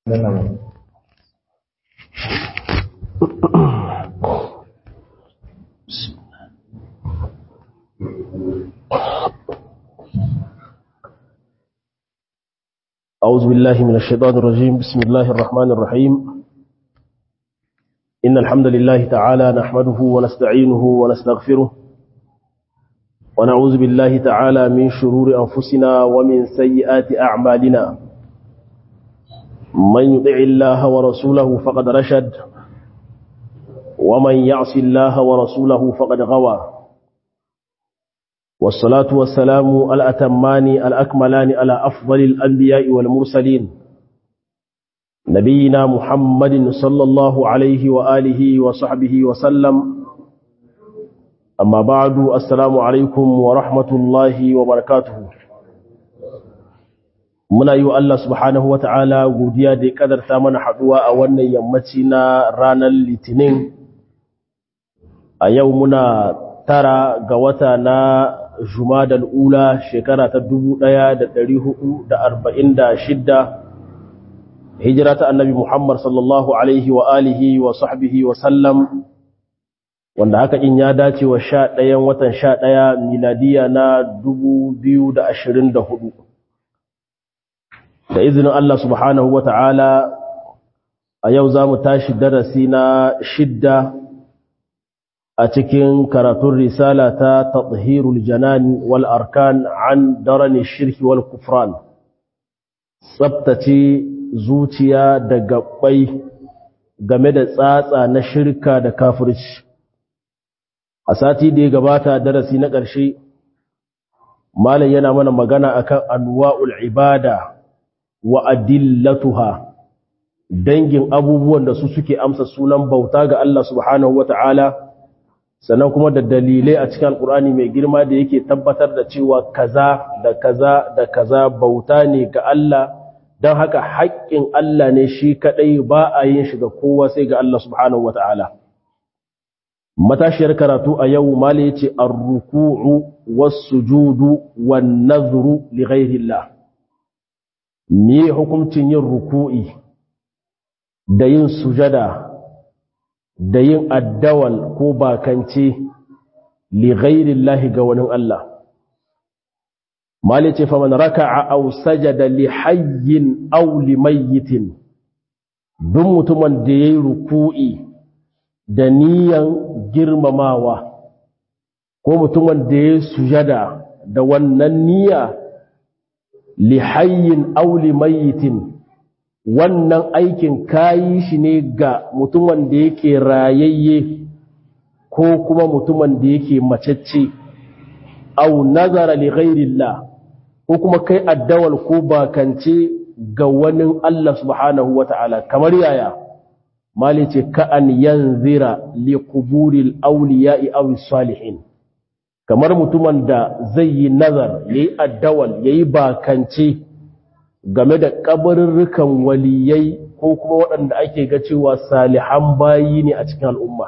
أعوذ بالله من الشيطان الرجيم بسم الله الرحمن الرحيم إن الحمد لله تعالى نحمده ونستعينه ونستغفره ونعوذ بالله تعالى من شرور أنفسنا ومن سيئات أعمالنا من يطع الله ورسوله فقد رشد ومن يعص الله ورسوله فقد غوى والصلاة والسلام الأتمان الأكملان على أفضل الأنبياء والمرسلين نبينا محمد صلى الله عليه وآله وصحبه وسلم أما بعد السلام عليكم ورحمة الله وبركاته muna yi wa Allah subhanahu wa ta'ala godiya da ya kadarta mana haɗuwa a wannan yammaci na ranar litinin a yau muna tara ga wata na jumadal ula shekara ta 1446 hijira ta annabi Muhammad sallallahu alaihi wa alihi wa sahbihi wa sallam wanda haka in ya dace wa sha ɗayan watan sha ɗaya miladiya na 2024 da izinin Allah subhanahu wa ta'ala a yau za mu tashi darasi na shidda a cikin karatun risala ta tathirul janan wal arkan an darani shirki wal kufran tsabtace zuciya da gabbai game da tsatsa na shirka da kafirci a sati da ya gabata darasi na ƙarshe malam yana mana magana akan anwa'ul ibada wa adillatuha dangin abubuwan da su suke amsa sunan bauta ga Allah subhanahu wata'ala sannan kuma da dalilai a cikin alkur'ani mai girma da yake tabbatar da cewa kaza da kaza da kaza bauta ne ga Allah don haka haƙƙin Allah ne shi kaɗai ba a yin shi ga kowa sai ga Allah subhanahu wata'ala matashiyar karatu a yau mali yace ar-ruku'u was-sujudu wan-nadhru li ghayrillah me hukuncin yin ruku'i da yin sujada da yin addawal ko bakance li ghairillahi ga wani Allah mali ce faman raka'a aw sajada li hayyin aw li mayyitin duk mutumin da yayi ruku'i da niyan girmamawa ko mutumin da yayi sujada da wannan niyya li hayyin aw li mayyitin wannan aikin kayi shi ne ga mutumin da yake rayayye ko kuma mutumin da yake macecce au nazara li ghairillah ko kuma kai addawal ko bakance ga wani Allah subhanahu wata'ala kamar yaya mali ce ka an yanzira li quburil awliya'i aw salihin kamar mutumin da zai yi nazar yayi addawal yayi bakance game da kabarurrukan waliyai ko kuma waɗanda ake ga cewa salihan bayi ne a cikin al'umma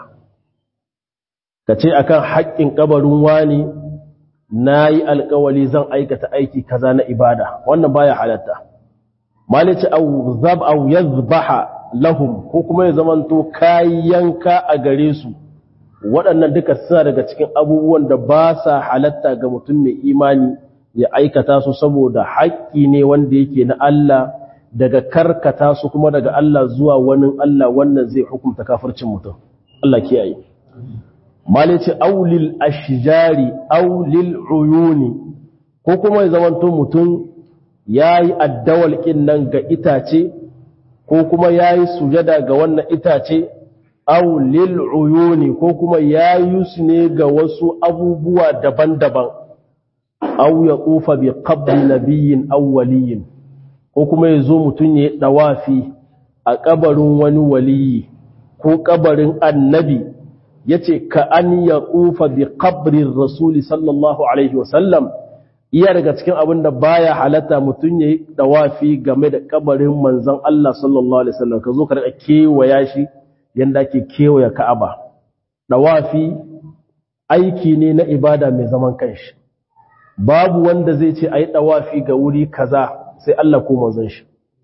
ka ce akan haƙƙin kabarin wani na yi alƙawali zan aikata aiki kaza na ibada wannan baya halatta malici au zab au yazbaha lahum ko kuma ya zamanto kayanka a gare su waɗannan duka suna daga cikin abubuwan da ba sa halatta ga mutum mai imani ya aikata su saboda haƙƙi ne wanda yake na Allah daga karkata su kuma daga Allah zuwa wani Allah wannan zai hukunta kafircin mutum Allah kiyaye malice aulil ashjari aulil uyuni ko kuma ya zamanto mutum yayi addawal kin nan ga itace ko kuma yayi sujada ga wannan itace aulil uyuni ko kuma yayi su ne ga wasu abubuwa daban-daban aw ya tsufa bi qabri nabiyyin aw waliyin ko kuma yazo mutun ya dawafi a kabarin wani waliyi ko kabarin annabi yace ka an ya tsufa bi qabri rasuli sallallahu alaihi wasallam iya daga cikin abin da baya halatta mutun ya dawafi game da kabarin manzon Allah sallallahu alaihi wasallam ka zo ka rika kewaya shi yanda ake kewaya Ka'aba dawafi aiki ne na ibada mai zaman kanshi babu wanda zai ce a yi ɗawafi ga wuri kaza sai Allah ko manzon shi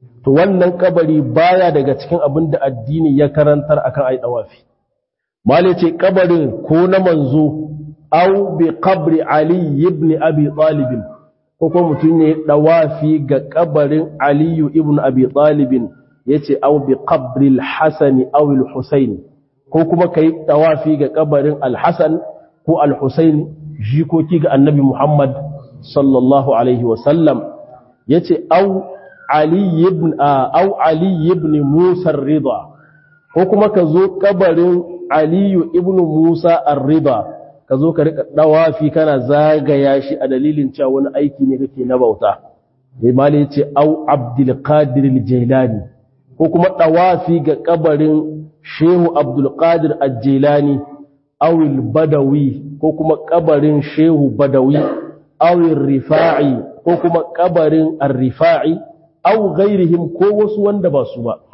to wannan kabari baya daga cikin abin da addini ya karantar akan ai dawafi mali ce kabarin ko na manzo au bi qabri ali ibn abi talib ko ko mutun ne dawafi ga kabarin ali ibn abi talib yace au bi qabri al-hasan aw al-husayn ko kuma kai dawafi ga kabarin al-hasan ko al-husayn jikoki ga annabi muhammad sallallahu alaihi wa sallam yace au ali ibn au ali ibn musa ar-ridha ko kuma ka zo kabarin aliyu ibn musa ar-ridha ka zo ka rika dawafi kana zagaya shi a dalilin cewa wani aiki ne kake na bauta imali yace au abdul qadir al-jailani ko kuma dawafi ga kabarin shehu abdul qadir al-jailani aw al-badawi ko kuma kabarin shehu badawi aw rifa'i ko kuma kabarin ar-rifa'i aw ghairihim ko wasu wanda ba su ba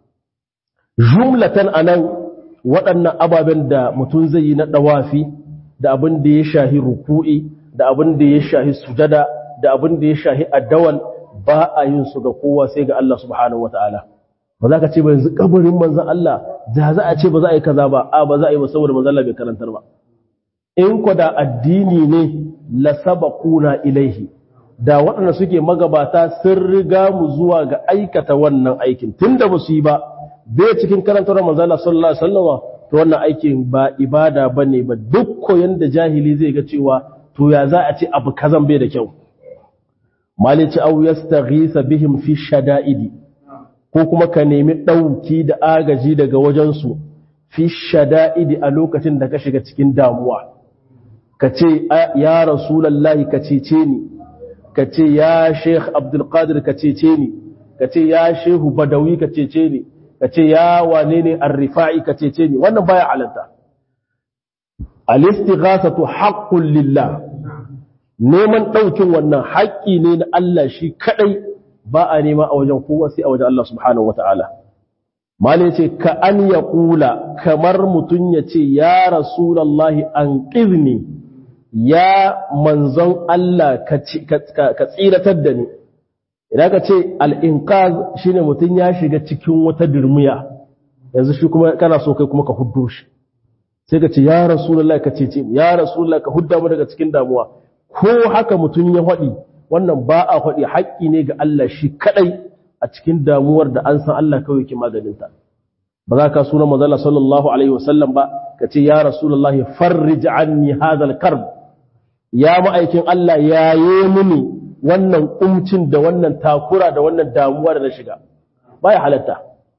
jumlatan anan waɗannan ababen da mutum zai yi na ɗawafi da abin da ya shahi ruku'i da abin da ya shahi sujada da abin da ya shahi addawal ba a yin su ga kowa sai ga Allah subhanahu wata'ala ba za ka ce ba yanzu kabarin manzan Allah da za a ce ba za a yi kaza ba a ba za a yi ba saboda manzan Allah bai karantar ba in ku da addini ne la sabaquna ilaihi da waɗanda suke magabata sun riga mu zuwa ga aikata wannan aikin tunda ba su yi ba bai cikin karantar manzala sallallahu alaihi wasallam to wannan aikin ba ibada bane ba duk koyon da jahili zai ga cewa to ya za a ce abu kazan bai da kyau malici aw yastaghisa bihim fi shada'idi ko kuma ka nemi dauki da agaji daga wajen su fi shada'idi a lokacin da ka shiga cikin damuwa ka ce ya rasulullahi ka cece ni ka ce ya sheikh abdul qadir ka cece ni ka ce ya shehu badawi ka cece ni ka ce ya wane ne arrifa'i ka cece ni wannan baya halatta al-istighasatu haqqun lillah neman daukin wannan haƙƙi ne na Allah shi kadai ba a nema a wajen kowa sai a wajen Allah subhanahu wata'ala mali ce ka an ya kula kamar mutum ya ce ya rasulallahi an ƙizni ya manzon Allah ka tsiratar da ni idan ka ce al'inkaz shi ne mutum ya shiga cikin wata dirmiya yanzu shi kuma kana so kai kuma ka huddo shi sai ka ce ya rasulallah ka cece mu ya rasulallah ka hudda mu daga cikin damuwa ko haka mutum ya haɗi wannan ba a haɗi haƙƙi ne ga Allah shi kaɗai a cikin damuwar da an san Allah kawai ke maganinta ba za ka suna mazala sallallahu alaihi wasallam ba ka ce ya rasulallah farrij anni hadal karb ya ma'aikin Allah yaye mini wannan kumcin da wannan takura da wannan damuwa da na shiga baya halatta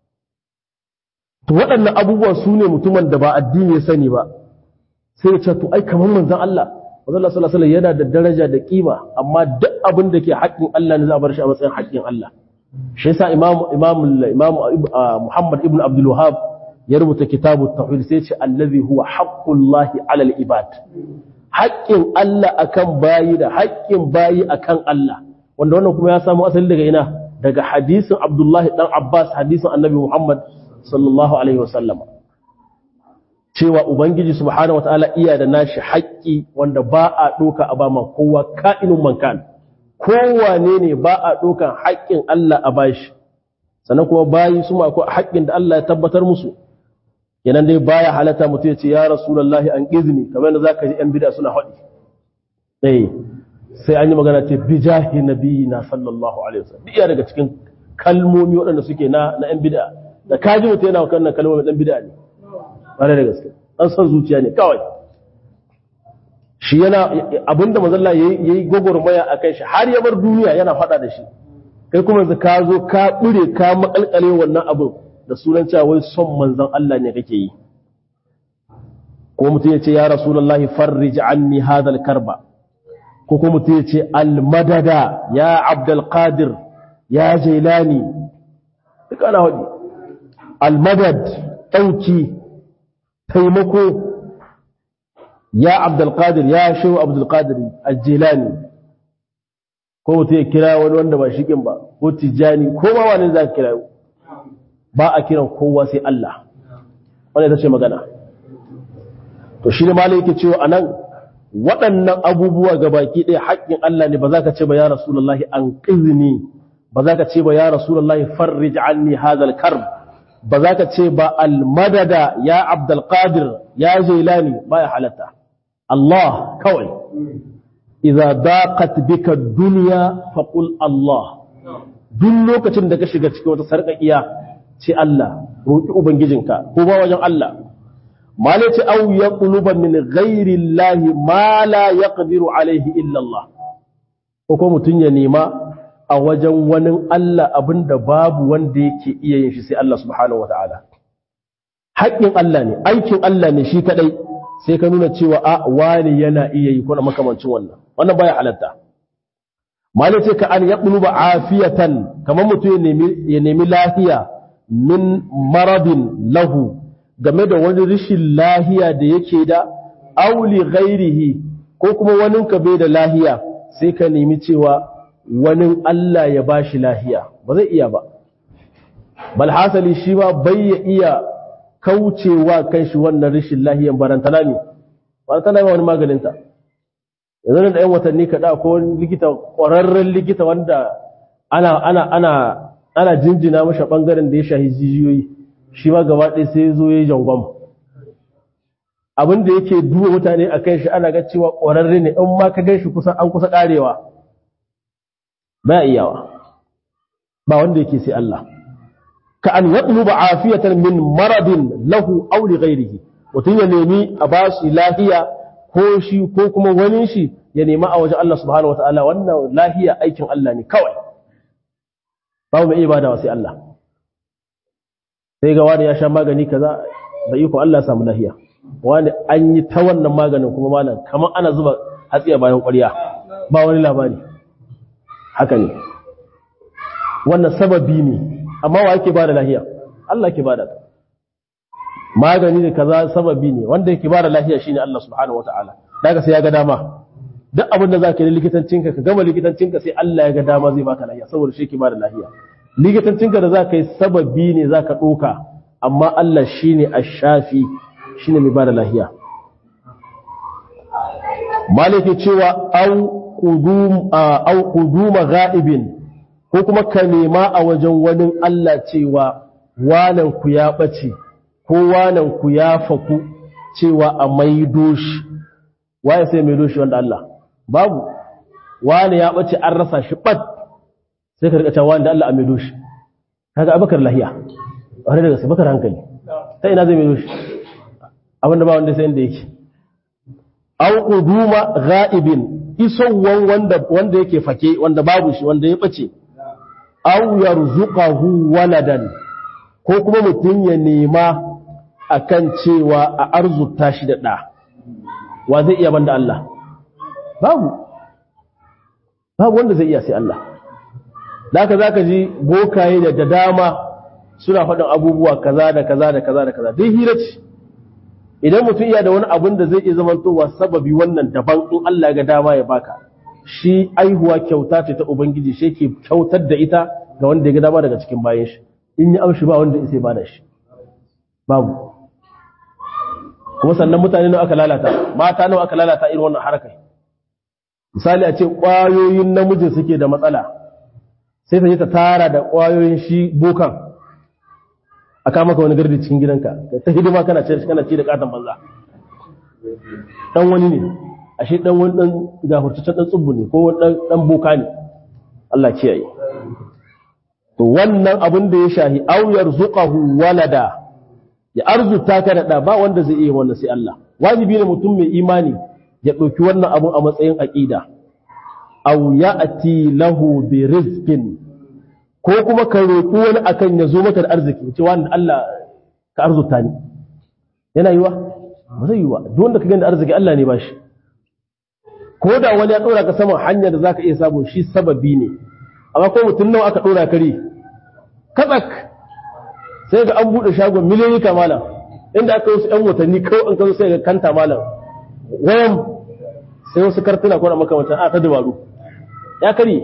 to waɗannan abubuwan su ne mutumin da ba addini ya sani ba sai ya ce to ai kamar manzon Allah manzon Allah sallallahu alaihi yana da daraja da kima amma duk abin da ke haƙƙin Allah ne za a bar shi a matsayin haƙƙin Allah shi yasa imam imam imam Muhammad ibn Abdul Wahhab ya rubuta kitabu tauhid sai ya ce allazi huwa haqqullahi alal ibad haƙƙin Allah akan bayi da haƙƙin bayi akan Allah wanda wannan kuma ya samu asali daga ina daga hadisin Abdullahi dan Abbas hadisin Annabi Muhammad sallallahu alaihi wasallam cewa ubangiji subhanahu wataala iya da nashi haƙƙi wanda ba a doka a bama kowa ka'inun mankan kowane ne ba a dokan haƙƙin Allah a bashi sannan kuma bayi su ma akwai haƙƙin da Allah ya tabbatar musu yanan dai baya halatta mutum ya ce ya rasulullahi an izini kamar yadda zaka ji yan bid'a suna haɗi eh sai an yi magana ce bijahi nabiyina sallallahu alaihi wasallam iya daga cikin kalmomi waɗanda suke na na yan bid'a da kaji mutum yana kan kalmomi dan bid'a ne bare da gaske an san zuciya ne kawai shi yana abinda manzon Allah yayi yayi gogormaya akan shi har ya bar duniya yana faɗa da shi kai kuma yanzu ka zo ka bure ka makalkale wannan abin da sunan cewa wai son manzon Allah ne kake yi ko mutum ya ce ya rasulullahi farrij anni hadal karba ko kuma mutum ya ce almadada ya abdul qadir ya jailani duk ana wadi almadad dauki taimako ya abdul qadir ya shehu abdul qadir aljailani ko mutum ya kira wani wanda ba shikin ba ko tijani ko ma wani za ka kira ba a kiran kowa sai Allah wanda ita ce magana to shi ne malai yake cewa anan waɗannan abubuwa ga baki ɗaya haƙƙin Allah ne ba za ka ce ba ya rasulullahi an ƙizini ba za ka ce ba ya rasulullahi farrij anni hadha al-karb ba za ka ce ba al-madada ya abdul qadir ya jailani ba ya halatta Allah kawai idza daqat bika dunya faqul Allah duk lokacin da ka shiga cikin wata sarƙaƙiya ce Allah roki ubangijinka ko ba wajen Allah mala ce au ya quluban min ghairi Allah ma la yaqdiru alaihi illa Allah ko ko mutun ya nema a wajen wani Allah abinda babu wanda yake iya yin shi sai Allah subhanahu wataala haƙƙin Allah ne aikin Allah ne shi kadai sai ka nuna cewa a wani yana iya yi kuna makamancin wannan wannan baya halatta mala ce ka an yaqluba afiyatan kamar mutum ya nemi lafiya min maradin lahu game da wani rishin lahiya da yake da auli ghairihi ko kuma wani ka bai da lahiya sai ka nemi cewa wani Allah ya bashi lahiya ba zai iya ba bal hasali shi ba bai ya iya kaucewa kan shi wannan rishin lahiyan barantana ne barantana ba wani maganinta yanzu da yan watanni kaɗa ko wani likita ƙwararren likita wanda ana ana ana ana jinjina masa ɓangaren da ya shahi jijiyoyi shi ma gaba ɗaya sai zo ya yi jangon abin da yake duba mutane a kan shi ana ga cewa ƙwararre ne in ma ka gan shi kusan an kusa ƙarewa ba iyawa ba wanda yake sai Allah ka an yaɗulu ba afiyatan min maradin lahu aw li ghairihi mutum ya nemi a ba shi lahiya ko shi ko kuma wani shi ya nema a wajen Allah subhanahu wataala wannan lahiya aikin Allah ne kawai babu mai ibada sai Allah sai ga wani ya sha magani kaza da iko Allah samu lahiya wani an yi ta wannan maganin kuma malam kamar ana zuba hatsiya bayan ƙwarya ba wani labari haka ne wannan sababi ne amma wa yake bada lahiya Allah ke bada magani ne kaza sababi ne wanda yake bada lahiya shine Allah subhanahu wataala daga sai ya ga dama duk abin da zaka yi likitancinka ka gama likitancinka sai Allah ya ga dama zai baka lahiya saboda shi ke bada lahiya likitancinka da zaka yi sababi ne zaka doka amma Allah shine ash-shafi shine mai bada lahiya maliki cewa au qudum au quduma ghaibin ko kuma ka nema a wajen wani Allah cewa wanan ku ya bace ko wanan ku ya faku cewa a maido shi waye sai maido shi wanda Allah babu wani ya bace an rasa shi bat sai ka rika cewa wanda Allah a maido shi kaga abakar lahiya wani daga sai bakar hankali ta ina zai maido shi abinda ba wanda sai inda yake aw quduma ghaibin isowan wanda wanda yake fake wanda babu shi wanda ya bace aw yarzuqahu waladan ko kuma mutum ya nema akan cewa a arzuta shi da da wa zai iya banda Allah babu babu wanda zai iya sai Allah zaka zaka ji bokaye da dama suna faɗin abubuwa kaza da kaza da kaza da kaza dai hira ce idan mutum iya da wani abin da zai iya zamantowa sababi wannan daban in Allah ga dama ya baka shi aihuwa kyauta ce ta ubangiji shi ke kyautar da ita ga wanda ya ga dama daga cikin bayan shi in ya amshi ba wanda ya ba da shi babu kuma sannan mutane nawa aka lalata mata nawa aka lalata irin wannan harkar misali a ce ƙwayoyin namijin suke da matsala sai ta je ta tara da ƙwayoyin shi bokan a kama ka wani gardi cikin gidanka ta hidima kana ce kana ci da katon banza dan wani ne ashe dan wani dan gafurtaccen dan tsubbu ne ko wani dan boka ne Allah kiyaye to wannan abin da ya shahi aw yarzuqahu walada ya arzuta ka da ba wanda zai iya wannan sai Allah wajibi ne mutum mai imani ya dauki wannan abun a matsayin aqida aw ya'ti lahu bi rizqin ko kuma ka roƙi wani akan ya zo maka da arziki ce wani Allah ka arzuta ni yana yiwa ba zai yiwa duk wanda ka gani da arziki Allah ne ba shi ko da wani ya ɗora ka saman hanyar da za ka iya samu shi sababi ne amma ko mutum nawa aka ɗora kare katsak sai ga an buɗe shagon miliyoyi ka malam inda aka wasu ‘yan watanni kawai an kazo sai ga kanta malam wayan sai wasu kartuna ko na makamantan a ta dabaru ya karye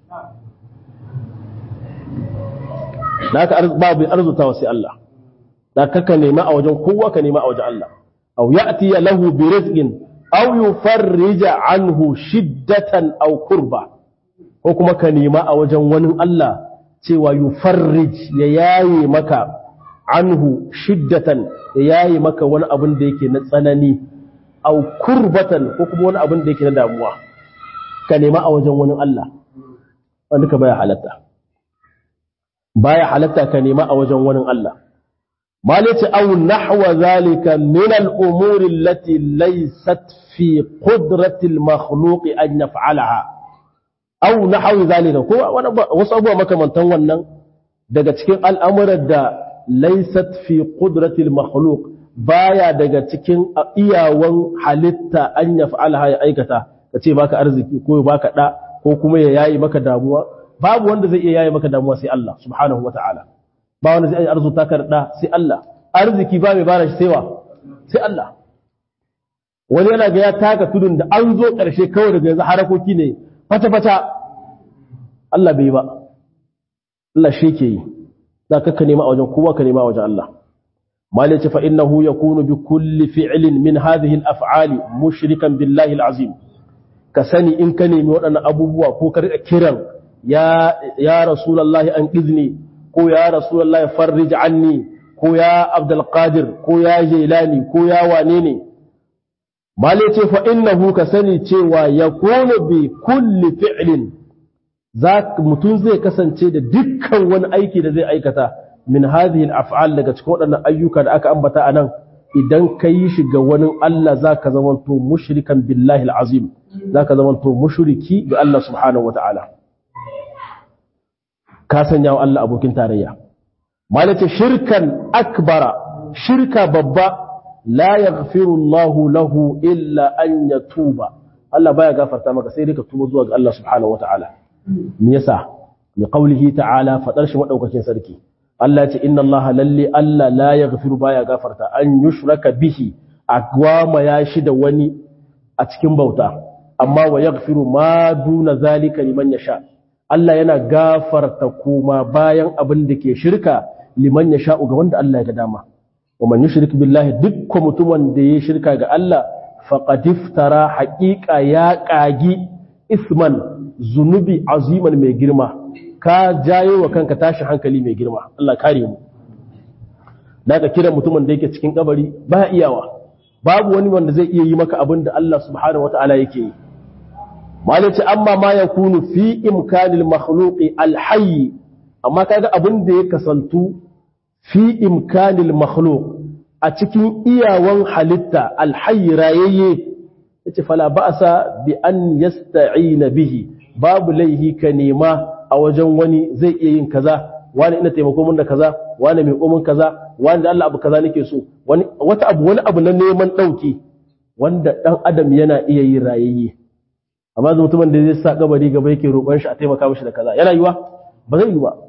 da aka babu arzutawa sai Allah da kaka nema a wajen kowa ka nema a wajen Allah aw ya'ti lahu bi rizqin aw yufarrija anhu shiddatan aw kurba ko ko kuma ka nema a wajen wani Allah cewa yufarrij ya yaye maka anhu shiddatan ya yaye maka wani abin da yake na tsanani au kurbatan ko kuma wani abin da yake na damuwa ka nema a wajen wani Allah wanda ka baya halatta baya halatta ka nema a wajen wani Allah malaci au nahwa zalika min al-umuri allati laysat fi qudrati al-makhluq an yaf'alaha au nahwa zalika ko wasu abubuwa makamantan wannan daga cikin al'amuran da laysat fi qudrati al-makhluq baya daga cikin iyawan halitta an yaf'alaha ya aikata kace baka arziki ko baka da ko kuma ya yayi maka damuwa babu wanda zai iya yayi maka damuwa sai Allah subhanahu wata'ala ba wanda zai arzuta ka da sai Allah arziki ba mai bara shi sai wa sai Allah wani yana ga ya taka tudun da an zo ƙarshe kawai daga yanzu harakoki ne fata fata Allah bai ba Allah shi ke yi za ka nema a wajen kowa ka nema a wajen Allah malice fa innahu yakunu bi kulli fi'lin min hadhihi al-af'ali mushrikan billahi al-azim ka sani in ka nemi waɗannan abubuwa ko ka riƙa kiran ya ya rasulullahi an izni ko ya rasulullahi farrij anni ko ya abdul qadir ko ya jailani ko ya wane ne mali ce fa innahu ka sani cewa yakunu bi kulli fi'lin za mutum zai kasance da dukkan wani aiki da zai aikata min hadhihi al-af'al daga cikin waɗannan ayyuka da aka ambata anan idan ka yi shi ga wani Allah za ka zamanto mushrikan billahi al'azim za ka zamanto mushriki ga Allah subhanahu wa ta'ala ka sanya wa Allah abokin tarayya malaka shirkan akbara shirka babba la yaghfiru Allah lahu illa an yatuba Allah baya gafarta maka sai dai ka tuba zuwa ga Allah subhanahu wa ta'ala me yasa li qawlihi ta'ala fadar shi madaukakin sarki Allah ce inna Allah lalle Allah la yaghfiru baya gafarta an yushraka bihi agwama ya shi da wani a cikin bauta amma wa yaghfiru ma duna zalika liman yasha Allah yana gafarta kuma bayan abin da ke shirka liman yasha ga wanda Allah ya ga dama wa man yushrik billahi dukkan mutumin da ya shirka ga Allah faqad iftara haqiqa ya kagi isman zunubi aziman mai girma ka jayo wa kanka tashi hankali mai girma Allah kare mu daga kiran mutumin da yake cikin kabari ba iyawa babu wani wanda zai iya yi maka abin da Allah subhanahu wataala yake yi malaci amma ma yakunu fi imkanil makhluqi alhayy amma kaga abin da ya kasantu fi imkanil makhluq a cikin iyawan halitta alhayy rayayye yace fala ba'sa bi an yasta'ina bihi babu laihi ka nema a wajen wani zai iya yin kaza wani ina taimako mun da kaza wani mai komin kaza wani da Allah abu kaza nake so wani wata abu wani abu na neman dauki wanda dan adam yana iya yin rayayye amma da mutumin da zai sa kabari gaba yake roƙon shi a taimaka mishi da kaza yana yiwa ba zai yi ba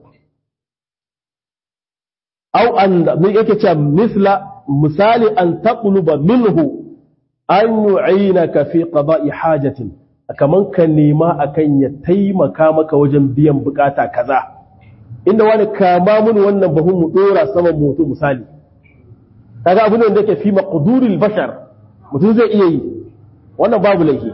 au an me yake cewa misla misali an taqluba minhu an yu'inaka fi qada'i hajatin kaman ka nema akan ya taimaka maka wajen biyan bukata kaza inda wani kama mun wannan bahun mu dora saman mutu misali kaga abin da yake fi maqduril bashar mutum zai iya yi wannan babu laifi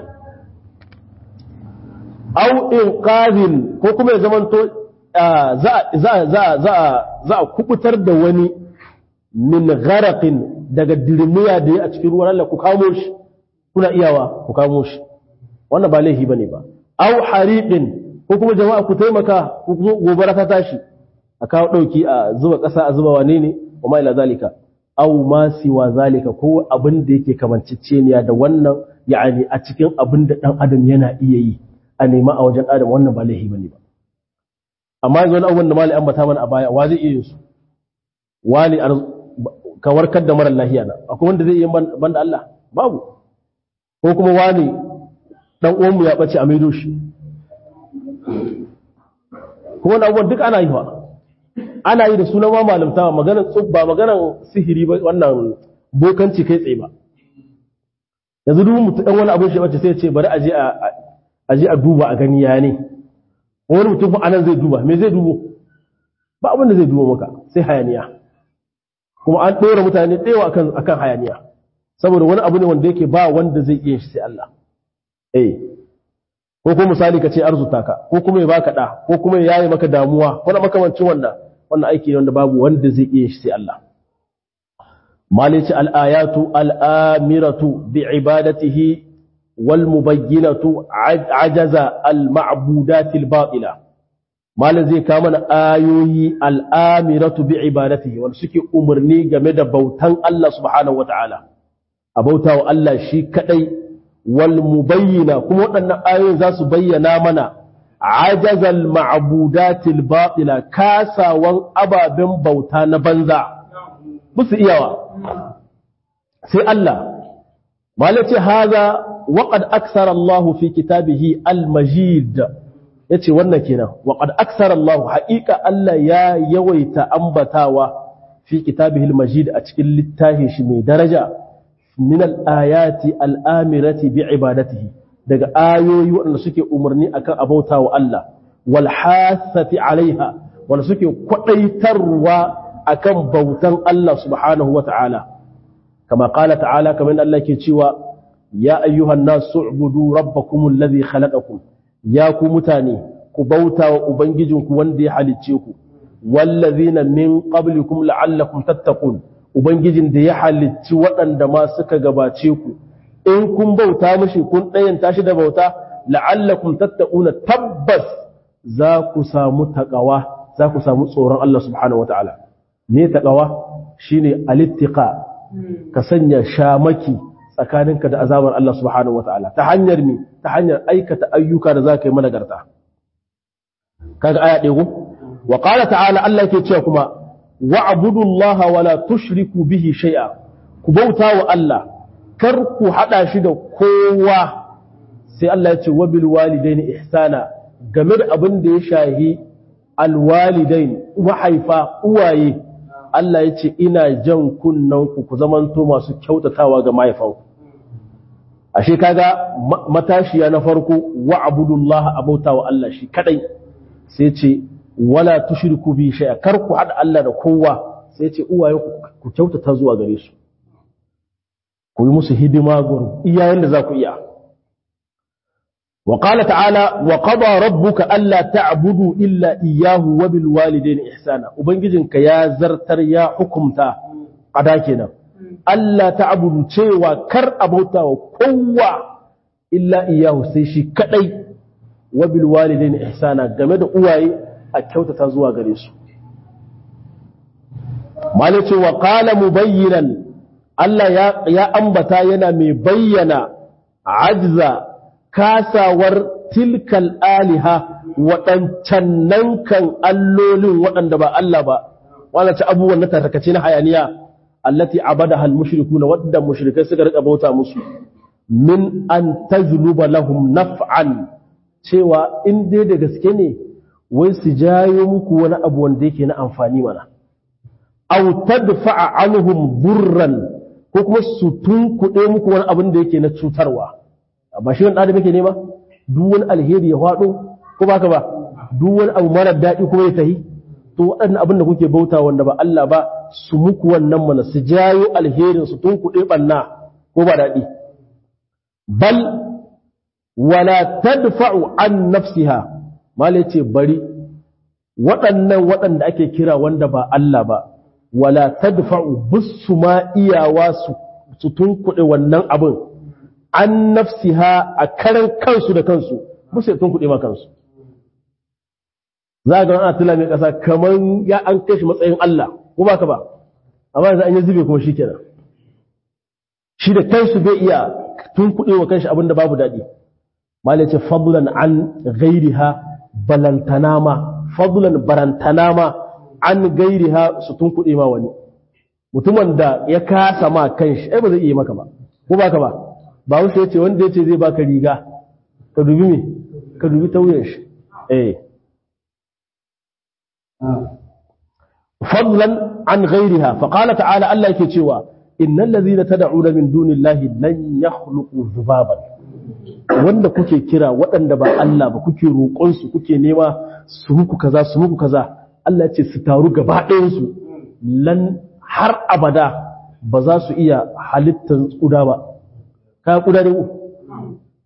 au inqadhin ko kuma ya zamanto za za za za za a kubutar da wani min gharaqin daga dirmiya da ya a cikin ruwan Allah ku kamo shi kuna iyawa ku kamo shi wannan ba laifi bane ba au hariqin ko kuma jama'a ku taimaka ku gobara ta tashi a kawo dauki a zuba kasa a zuba wane ne wa ma ila zalika au ma siwa zalika ko abin da yake kamanceceniya da wannan yani a cikin abin da dan adam yana iya yi a nema a wajen adam wannan ba laifi bane ba amma yanzu wani abubuwan da mali ambata mana a baya wa zai iya yin su wani ka warkar da mara lahiya na akwai wanda zai iya banda Allah babu ko kuma wani dan uwanmu ya bace a maido shi kuma wannan abubuwan duk ana yi fa ana yi da sunan ma malamta maganar tsubba maganar sihiri ba wannan bokanci kai tsaye ba yanzu duk mutum dan wani abin shi bace sai ya ce bari a je a aje a duba a gani ya ne wani mutum fa anan zai duba me zai dubo ba abin da zai dubo maka sai hayaniya kuma an ɗora mutane ɗewa akan akan hayaniya saboda wani abu ne wanda yake ba wanda zai iya shi sai Allah eh ko kuma misali ka ce arzuta ka ko kuma ya baka da ko kuma ya yaye maka damuwa wani makamancin wannan wannan aiki ne wanda babu wanda zai iya shi sai Allah malici al-ayatu al-amiratu bi ibadatihi wal mubayyinatu ajaza al-ma'budati al-batila malin zai kama na ayoyi al-amiratu bi ibadatihi wanda suke umarni game da bautan Allah subhanahu wata'ala a bautawa Allah shi kadai wal mubayyina kuma waɗannan ayoyin za su bayyana mana ajazal ma'budatil batila kasawan ababen bauta na banza musu iyawa sai Allah malace haza waqad aksara Allah fi kitabihi al-majid yace wannan kenan waqad aksara Allah haqiqa Allah ya yawaita ambatawa fi kitabihi al-majid a cikin littafin shi mai daraja min al-ayati al-amirati bi ibadatihi daga ayoyi waɗanda suke umarni akan abauta wa Allah wal hasati alaiha wanda suke kwadaitarwa akan bautan Allah subhanahu wa ta'ala kama qala ta'ala kamar Allah ke cewa ya ayyuhan nasu ubudu rabbakum alladhi khalaqakum ya ku mutane ku bauta wa ubangijinku wanda ya halicce ku wallazina min qablikum la'allakum tattaqun ubangijin da ya halicci waɗanda ma suka gabace ku in kun bauta mashi kun ɗayanta shi da bauta la'allakum tattaquna tabbas za ku samu taqawa za ku samu tsoron Allah subhanahu wataala me taqawa shine alittiqa ka sanya shamaki tsakaninka da azabar Allah subhanahu wataala ta hanyar mi ta hanyar aikata ayyuka da zaka yi managarta kaga aya ɗaya wa qala ta'ala Allah yake cewa kuma wa'budullaha wala tushriku bihi shay'a ku bauta wa Allah kar ku haɗa shi da kowa sai Allah ya ce wabil walidaini ihsana game da abin da ya shahi alwalidain mahaifa uwaye Allah ya ce ina jan kunnan ku ku zamanto masu kyautatawa ga mahaifanku ashe kaga matashiya na farko wa'budullaha abauta wa Allah shi kadai sai ce wala tushriku bi shay'a kar ku haɗa Allah da kowa sai ce uwaye ku kyautata zuwa gare su ku yi musu hidima gurin iyayen da za ku iya wa qala ta'ala wa qada rabbuka alla ta'budu illa iyyahu wa bil walidayni ihsana ubangijinka ya zartar ya hukumta ada kenan alla ta'budu cewa kar abauta wa kowa illa iyyahu sai shi kadai wa bil walidayni ihsana game da uwaye a kyautata zuwa gare su malice wa qala mubayyinan Allah ya ambata yana mai bayyana ajza kasawar tilkal aliha waɗancan nan kan allolin waɗanda ba Allah ba wanda ta abubuwan na tarkace na hayaniya allati abada hal mushriku na wadda mushrikai suka rika bauta musu min an tajluba lahum naf'an cewa in dai da gaske ne wai su jayo muku wani abu wanda yake na amfani mana aw tadfa'a anhum burran ko kuma su tunkuɗe muku wani abin da yake na cutarwa ba shi wani adam yake nema duk wani alheri ya faɗo ko baka ba duk wani abu mara daɗi kuma ya tahi to waɗannan abin da kuke bauta wanda ba Allah ba su muku wannan mana su jayo alherin su tunkuɗe ɓanna ko ba daɗi bal wala tadfa'u an nafsiha mala ce bari waɗannan waɗanda ake kira wanda ba Allah ba wala tadfa'u bisu ma iyawa su tunkuɗe wannan abin an nafsiha a karan kansu da kansu bisu ya tunkuɗe ma kansu za ga ana tula mai ƙasa kamar ya an kai shi matsayin Allah ko ba ka ba amma yanzu an yi zube kuma shi kenan shi da kansu bai iya tunkuɗe wa kanshi abin da babu daɗi malai ce fadlan an gairiha balantana ma fadlan barantana ma an gairiha su tunkuɗe ma wani mutumin da ya kasa ma kanshi ai ba zai iya maka ba ko baka ba ba wuce ya ce wanda ya ce zai baka riga ka dubi me ka dubi tauyen shi eh fadlan an gairiha fa qala ta'ala Allah yake cewa innal ladhina tad'una min dunillahi lan yakhluqu dhubaban wanda kuke kira waɗanda ba Allah ba kuke roƙon su kuke nema su muku kaza su muku kaza Allah ce su taru gaba ɗayansu lan har abada ba za su iya halittar ƙuda ba kayan ƙuda ne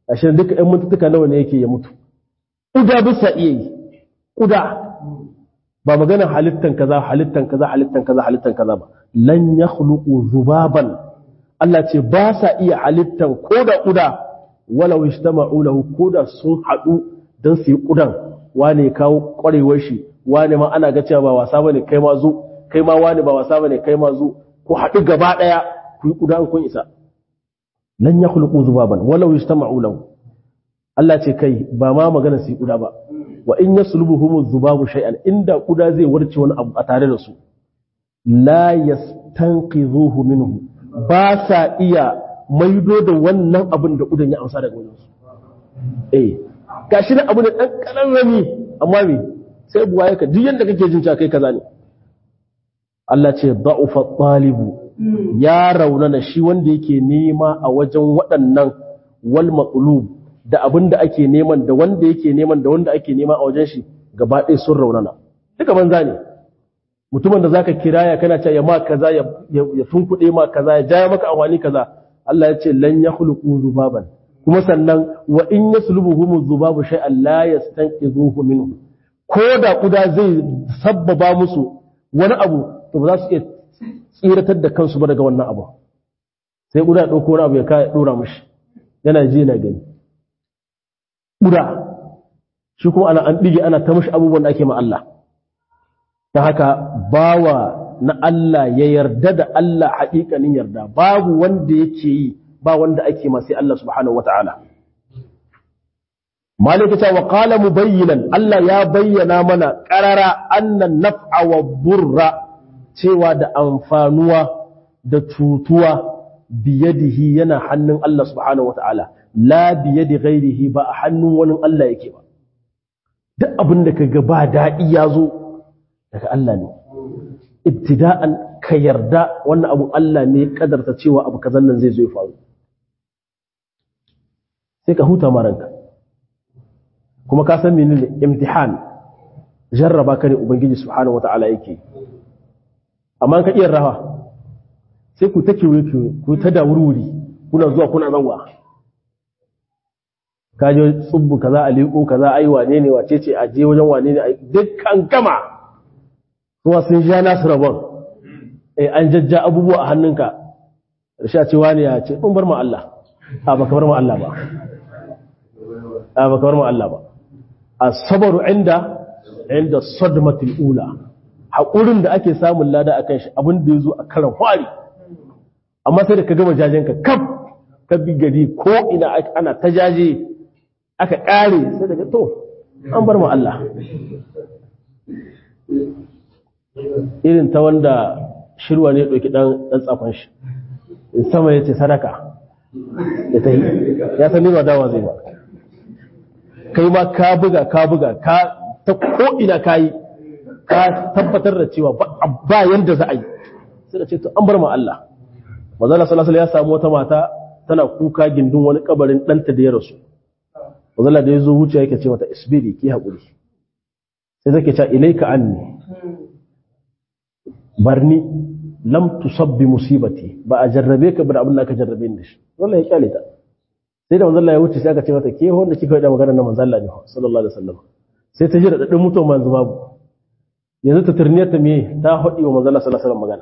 ashe duka ɗan mutuka nawa ne yake ya mutu kuda bisa iya yi kuda ba magana halittan kaza halittan kaza halittan kaza halittan kaza ba lan yakhluqu zubaban Allah ce ba sa iya halittan koda kuda walau ijtama'u lahu koda sun hadu dan su yi kudan wane kawo kwarewar shi wane ma ana ga cewa ba wasa bane kai ma zo kai ma wane ba wasa bane kai ma zo ku hadu gaba daya ku yi kuda kun isa lan yakhluqu zubaban walau ijtama'u lahu Allah ce kai ba ma magana su yi kuda ba wa in yaslubuhum zubabu shay'an inda kuda zai warce wani abu a tare da su la yastanqidhuhu minhu ba sa iya maido da wannan abin da kudan ya amsa daga wajen su eh gashi da abu ne dan kararrami amma me sai buwa yaka duk yanda kake jin cewa kai kaza ne Allah ce da'ufa talibu ya raunana shi wanda yake nema a wajen waɗannan wal maqlub da abin da ake neman da wanda yake neman da wanda ake nema a wajen shi gaba ɗaya sun raunana duka banza ne mutumin da zaka kiraya kana cewa ya ma kaza ya ya tunkuɗe ma kaza ya jaya maka awani kaza Allah ya ce lan yakhluqu zubaban kuma sannan wa in yaslubuhum zubabu shay'an la yastanqidhuhu minhu ko da kuda zai sabbaba musu wani abu to ba za su iya tsiratar da kansu ba daga wannan abu sai kuda ya ɗauko wani abu ya kai ɗora mishi yana ji yana gani ƙuda shi kuma ana an ɗige ana ta mashi abubuwan da ake ma Allah ta haka bawa na Allah ya yarda da Allah haƙiƙanin yarda babu wanda yake yi ba wanda ake ma sai Allah subhanahu wa ta'ala malika ta wa qala mubayyinan Allah ya bayyana mana qarara annan naf'a wa burra cewa da amfanuwa da cutuwa biyadihi yana hannun Allah subhanahu wa ta'ala la biyadi ghairihi ba a hannun wani Allah yake ba duk abin da kaga ba daɗi ya zo daga Allah ne ibtida'an ka yarda wannan abu Allah ne kadarta cewa abu kazan nan zai zo ya faru sai ka huta maranka kuma ka san menene imtihan jarraba ka ne ubangiji subhanahu wata'ala yake amma ka iya rawa sai ku ta kiwe ku ta da wuri kuna zuwa kuna zanwa ka je tsubbu kaza a liƙo kaza ai wane ne wace ce a je wajen wane ne dukkan gama kuma sun sha nasu rabon eh an jajja abubuwa a hannunka rasha ce wani ya ce in bar ma Allah a baka bar ma Allah ba a baka bar ma Allah ba as-sabru inda inda sadmatul ula hakurin da ake samun lada akan shi abin da yazo a karan fari amma sai da ka gama jajenka kaf ka bi gari ko ina ana ta jaje aka ƙare sai daga to an bar mu Allah irin ta wanda shirwa ne ɗauki ɗan tsafon shi in sama ya ce sadaka ya ta yi ya san nima dawa zai ba kai ma ka buga ka buga ka ta ko'ina ka yi ka tabbatar da cewa ba yanda za a yi sai da ce to an bar mu Allah mazala salasala ya samu wata mata tana kuka gindin wani kabarin ɗanta da ya rasu wazala da ya zo wuce yake ce mata isbiri ki haƙuri sai zake ce ilaika anni barni lam tusabbi musibati ba a jarrabe ka ba da abin da aka jarrabe ni shi wallahi ya kyale ta sai da manzo ya wuce sai aka ce mata ke wanda kika yi da magana na manzo Allah ne sallallahu alaihi wasallam sai ta jira dadin mutuwa manzo babu yanzu ta turniyar ta me ta hodi wa manzo Allah sallallahu alaihi wasallam magana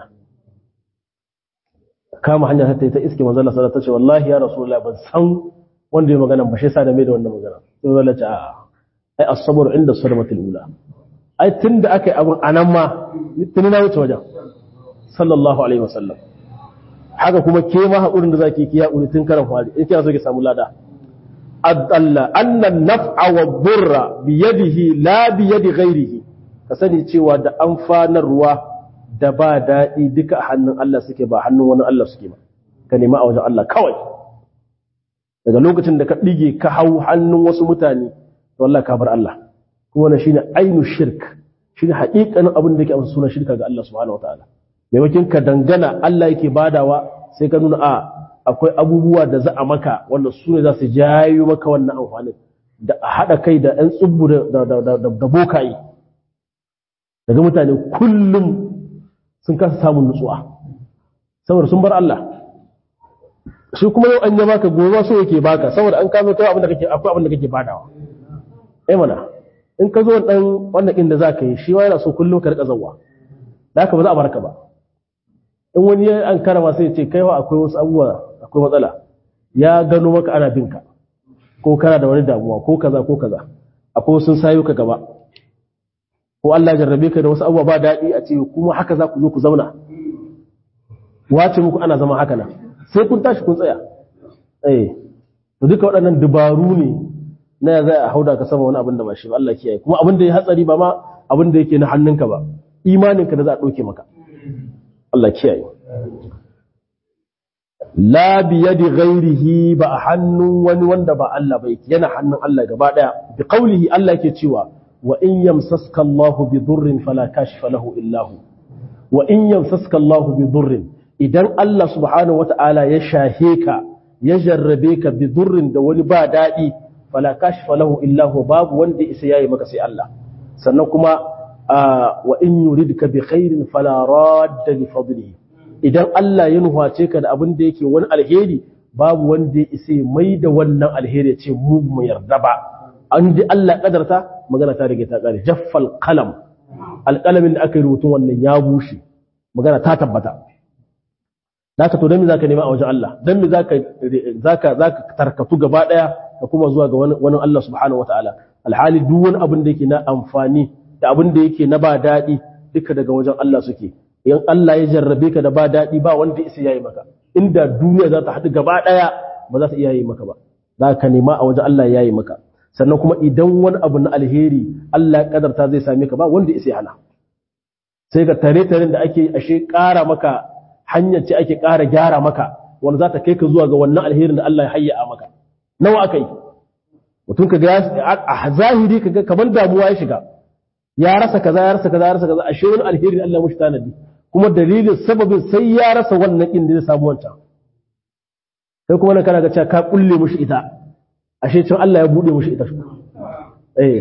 kama hanya ta ta iske manzo Allah sallallahu alaihi wasallam ta ce wallahi ya rasulullahi ban san wanda ya magana ba shi sa da mai da wannan magana sai zalla ce a ai as-sabr inda sadmatul ula ai tunda akai abun anan ma tuni na wuce wajen sallallahu alaihi wasallam haka kuma ke ma hakurin da zaki ki hakuri tun karan fari in kina so ki samu lada adalla anna naf'a wa burra bi yadihi la bi yadi ghairihi ka sani cewa da amfanarwa da ba daɗi duka a hannun Allah suke ba hannun wani Allah suke ba ka nema a wajen Allah kawai daga lokacin da ka ɗige ka hau hannun wasu mutane to Allah ka bar Allah kuma wannan shine ainu shirk shine haƙiƙanin abin da yake amsa sunan shirka ga Allah subhanahu wataala maimakon ka dangana Allah yake badawa sai ka nuna a akwai abubuwa da za a maka wanda su ne za su jayo maka wannan amfanin da a haɗa kai da ɗan tsubbu da bokaye daga mutane kullum sun kasa samun nutsuwa saboda sun bar Allah shi kuma yau an yi baka gobe so yake baka saboda an kamo kai abin da kake akwai abin da kake badawa eh mana in ka zo dan wannan din da zaka yi shi ma yana so kullum ka rika zawwa da haka ba za a barka ba in wani ya an karama sai ya ce kai wa akwai wasu abubuwa akwai matsala ya gano maka ana binka ko kana da wani damuwa ko kaza ko kaza akwai wasu sayo ka gaba ko Allah ya jarrabe ka da wasu abubuwa ba daɗi a ce kuma haka za ku zo ku zauna wace muku ana zama haka nan sai kun tashi kun tsaya eh to duka waɗannan dubaru ne na ya zai a hauda ka sama wani abin da ba shi ba Allah kiyaye kuma abin da ya hatsari ba ma abin da yake na hannunka ba imaninka da za a ɗauke maka Allah kiyaye la bi yadi ghairihi ba a hannun wani wanda ba Allah ba yake yana hannun Allah gaba daya bi qawlihi Allah yake cewa wa in yamsaska Allahu bi durrin fala kashifa lahu illa hu wa in yamsaska Allahu bi durrin idan Allah subhanahu wata'ala ya shahe ka ya jarrabe ka bi durrin da wani ba dadi fala kashifa lahu illa hu babu wanda isa yayi maka sai Allah sannan kuma wa in yuridka bi khairin fala radda li fadlihi idan Allah ya nuhace ka da abin da yake wani alheri babu wanda ya isa mai da wannan alheri ya ce mu mu yarda ba an ji Allah kadarta magana ta rage ta kare jaffal qalam alqalamin da aka yi rubutun wannan ya bushe magana ta tabbata zaka to dan me zaka nema a wajen Allah dan me zaka zaka zaka tarkatu gaba daya ka kuma zuwa ga wani wani Allah subhanahu wataala alhali duk wani abin da yake na amfani da abin da yake na ba daɗi duka daga wajen Allah suke in Allah ya jarrabe ka da ba daɗi ba wanda isa yayi maka inda duniya za ta haɗu gaba ɗaya ba za ta iya yi maka ba za ka nema a wajen Allah ya yi maka sannan kuma idan wani abu na alheri Allah ya kadarta zai same ka ba wanda isa hana sai ga tare taren da ake ashe ƙara maka hanyar ce ake ƙara gyara maka wanda za ta kai ka zuwa ga wannan alherin da Allah ya hayya maka nawa aka yi mutum ka ga a zahiri ka ga kamar damuwa ya shiga ya rasa kaza ya rasa kaza ya rasa kaza ashe wani alheri Allah mushi tanadi kuma dalilin sababin sai ya rasa wannan din da zai samu wancan sai kuma nan kana ga cewa ka kulle mushi ita ashe can Allah ya bude mushi ita eh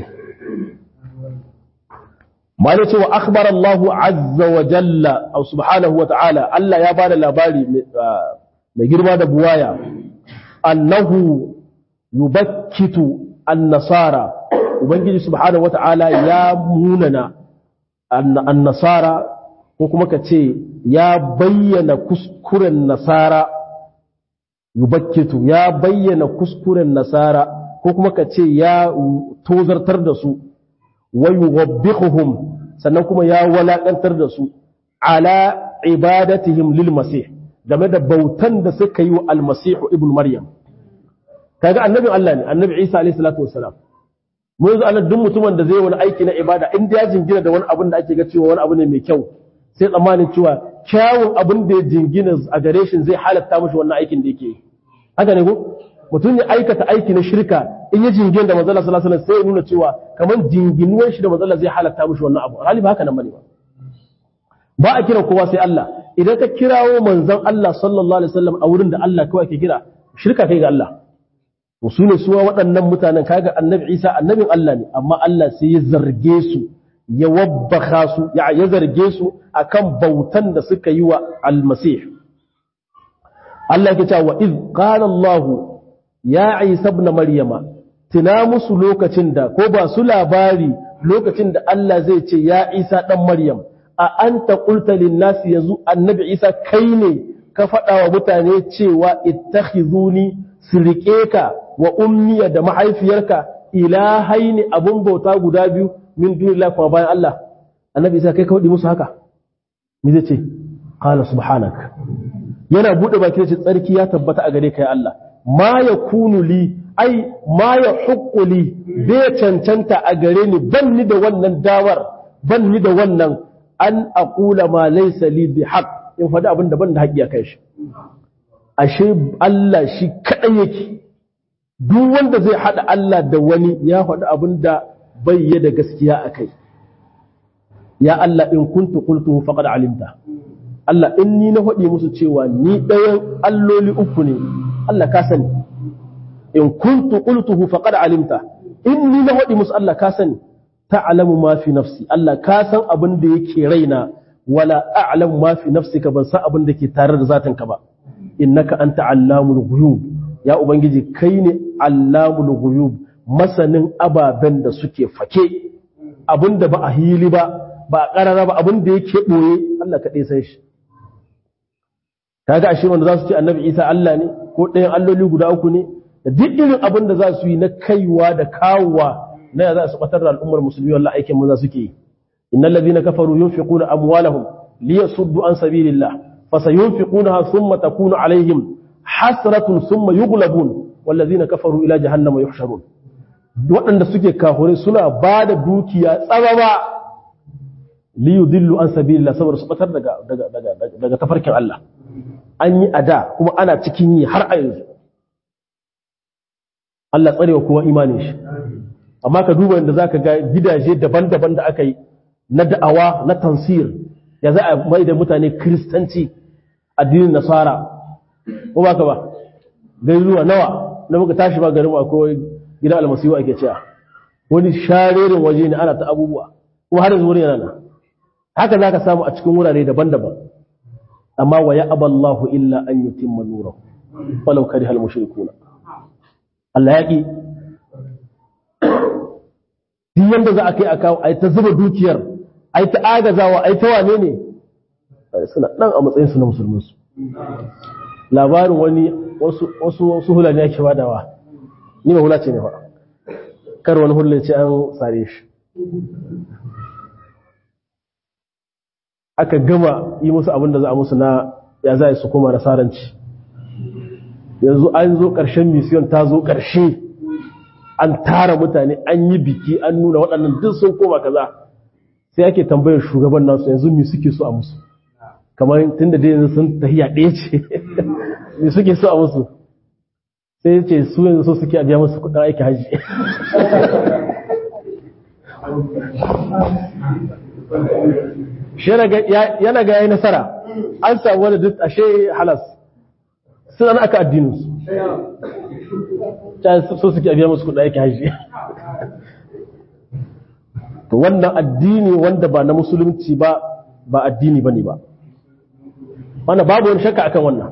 mali ce wa akhbar Allah azza wa jalla aw subhanahu wa ta'ala Allah ya bada labari mai girma da buwaya annahu yubakkitu an-nasara ubangiji subhanahu wa ta'ala ya munana an-nasara ko kuma ka ce ya bayyana kuskuren nasara yubakkitu ya bayyana kuskuren nasara ko kuma ka ce ya tozartar da su wa yuwabbihuhum sannan kuma ya walakantar da su ala ibadatihim lil masih game da bautan da suka yi wa al-masih ibn maryam kaga annabin Allah ne annabi Isa alayhi salatu wassalam mu yanzu ana duk mutumin da zai wani aiki na ibada in ya jingina da wani abin da ake ga cewa wani abu ne mai kyau sai tsammanin cewa kyawun abin da ya jingina a gare shi zai halatta mashi wannan aikin da yake haka ne ko mutum ya aikata aiki na shirka in ya jingina da manzala sallallahu alaihi wasallam sai ya nuna cewa kamar jinginuwan shi da manzala zai halatta mashi wannan abu hali ba haka nan bane ba ba a kira kowa sai Allah idan ka kirawo manzon Allah sallallahu alaihi wasallam a wurin da Allah kawai ke kira shirka kai ga Allah to su ne suwa waɗannan mutanen kaga annabi Isa annabin Allah ne amma Allah sai ya zarge su ya wabbaka su ya zarge su akan bautan da suka yi wa almasih Allah yake cewa iz qala Allah ya Isa ibn Maryama tuna musu lokacin da ko ba su labari lokacin da Allah zai ce ya Isa dan Maryam a anta qulta lin nas yanzu annabi Isa kai ne ka faɗa wa mutane cewa ittakhizuni su riƙe ka wa ummiya da mahaifiyarka ilahaini abun bauta guda biyu min dunillahi kuma bayan Allah annabi sai kai ka wadi musu haka me zai ce qala subhanak yana bude baki ce tsarki ya tabbata a gare ka ya Allah ma yakunu li ai ma ya li bai cancanta a gare ni ban ni da wannan dawar ban ni da wannan an aqula ma laysa li bi haqq in faɗi abin da ban da haƙi a kai shi ashe Allah shi kaɗai yake duk wanda zai haɗa Allah da wani ya faɗi abin da bai yi da gaskiya a kai ya Allah in kuntu qultuhu faqad alimta Allah in ni na faɗi musu cewa ni ɗayan alloli uku ne Allah ka sani in kuntu qultuhu faqad alimta in ni na faɗi musu Allah ka sani ta'lamu ma fi nafsi Allah ka san abin da yake raina wala a'lamu ma fi nafsika ban san abin da ke tare da zatinka ba innaka anta allamul ghuyub ya ubangiji kai ne allamul ghuyub masanin ababen da suke fake abinda ba a hili ba ba a karara ba abinda yake boye Allah kaɗai san shi kaga ashe wanda za su ce annabi Isa Allah ne ko ɗayan alloli guda uku ne da duk irin abin da za su yi na kaiwa da kawowa na ya za su batar da al'ummar musulmi wallahi aikin maza suke yi innal ladina kafaru yunfiquna amwalahum liyasuddu an sabilillah fasayunfiqunaha thumma takunu alaihim hasratun thumma yughlabun wal ladina kafaru ila jahannama yuhsharun waɗanda suke kafure suna ba da dukiya tsababa liyudillu an sabilillah saboda su batar daga daga daga daga tafarkin Allah an yi ada kuma ana cikin yi har a yanzu Allah tsarewa kowa imanin shi amma ka duba inda zaka ga gidaje daban-daban da aka yi na da'awa na tansir ya za a mai da mutane kristanci addinin nasara ko ba ka ba garuruwa nawa na muka tashi ba garin akwai gidan almasiwa ake cewa wani sharerin waje ne ana ta abubuwa kuma har yanzu wurin yana nan haka za ka samu a cikin wurare daban-daban amma wa ya aballahu illa an yutimma nurahu walau kariha al-mushrikuna Allah ya ƙi duk yadda za a kai a kawo a ta zuba dukiyar a ta agazawa a ta wane ne suna ɗan a matsayinsu na musulmansu labarin wani wasu hula ne ake badawa ni ma hula ce ne fa kar wani hula ce an sare shi aka gama yi musu abin da za a musu na ya za su koma nasaranci yanzu an zo ƙarshen misiyon ta zo ƙarshe an tara mutane an yi biki an nuna waɗannan duk sun koma kaza sai ake tambayar shugaban nasu yanzu mi suke so a musu kamar tun da yanzu sun tahiya ɗaya ce mi suke so a musu sai ya ce su yanzu so suke a biya musu kuɗin aiki hajji yana ga yayi nasara an samu wani duk ashe halas suna aka addininsu so suke biya musu kuɗa yake hajji to wannan addini wanda ba na musulunci ba ba addini ba ne ba wanda babu wani shakka akan wannan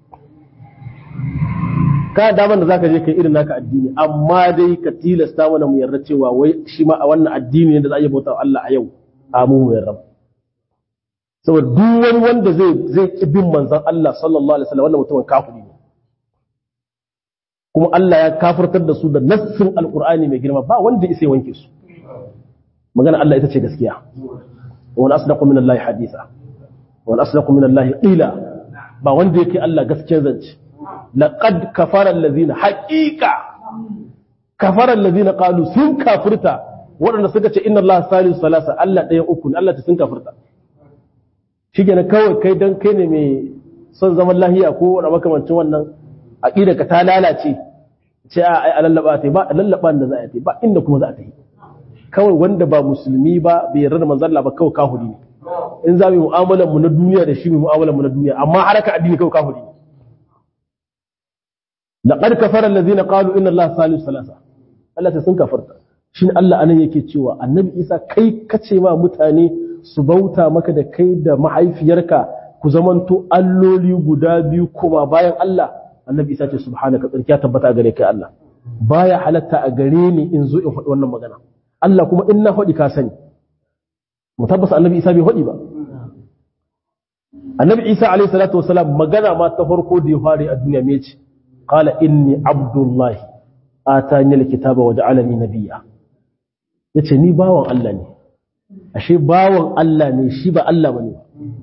ka damar da zaka je kai irin naka addini amma dai ka tilasta mana mu yarda cewa wai shi ma a wannan addini ne da za a yi bauta Allah a yau a mu mu yarda saboda duk wani wanda zai zai ki bin manzon Allah sallallahu alaihi wasallam wannan mutumin kafiri ne kuma Allah ya kafirtar da su da nassin alqur'ani mai girma ba wanda isa wanke su magana Allah ita ce gaskiya wa asdaqu min Allah haditha wa asdaqu min Allah qila ba wanda yake Allah gaskiyar zance laqad kafara allazina haqiqa kafara allazina qalu sun kafirta waɗanda suka ce inna Allah salisu salasa Allah ɗaya uku ne Allah ta sun kafirta shi ne kawai kai don kai ne mai son zaman lahiya ko wani makamancin wannan aƙida ka ta lalace ce a ai a lallaba ta ba a lallaba da za a yi ba inda kuma za a ta yi kawai wanda ba musulmi ba bai yarda da manzon Allah ba kawai kahuri ne in za mu yi mu'amalar mu na duniya da shi mu mu'amalar mu na duniya amma haraka addini kawai kahuri ne laqad kafara allazina qalu inna Allah salisu salasa Allah ta sun kafarta shin Allah anan yake cewa annabi Isa kai kace ma mutane su bauta maka da kai da mahaifiyarka ku zamanto alloli guda biyu kuma bayan Allah annabi isa ce subhanaka tsarkiya tabbata a gare kai Allah baya halatta a gare ni in zo in faɗi wannan magana Allah kuma in na faɗi ka sani mu tabbasa annabi isa bai faɗi ba annabi isa alayhi salatu wasalam magana ma ta farko da ya fare a duniya me ce qala inni abdullahi atani alkitaba wa ja'alani nabiyya yace ni bawan Allah ne ashe bawan Allah ne shi ba Allah bane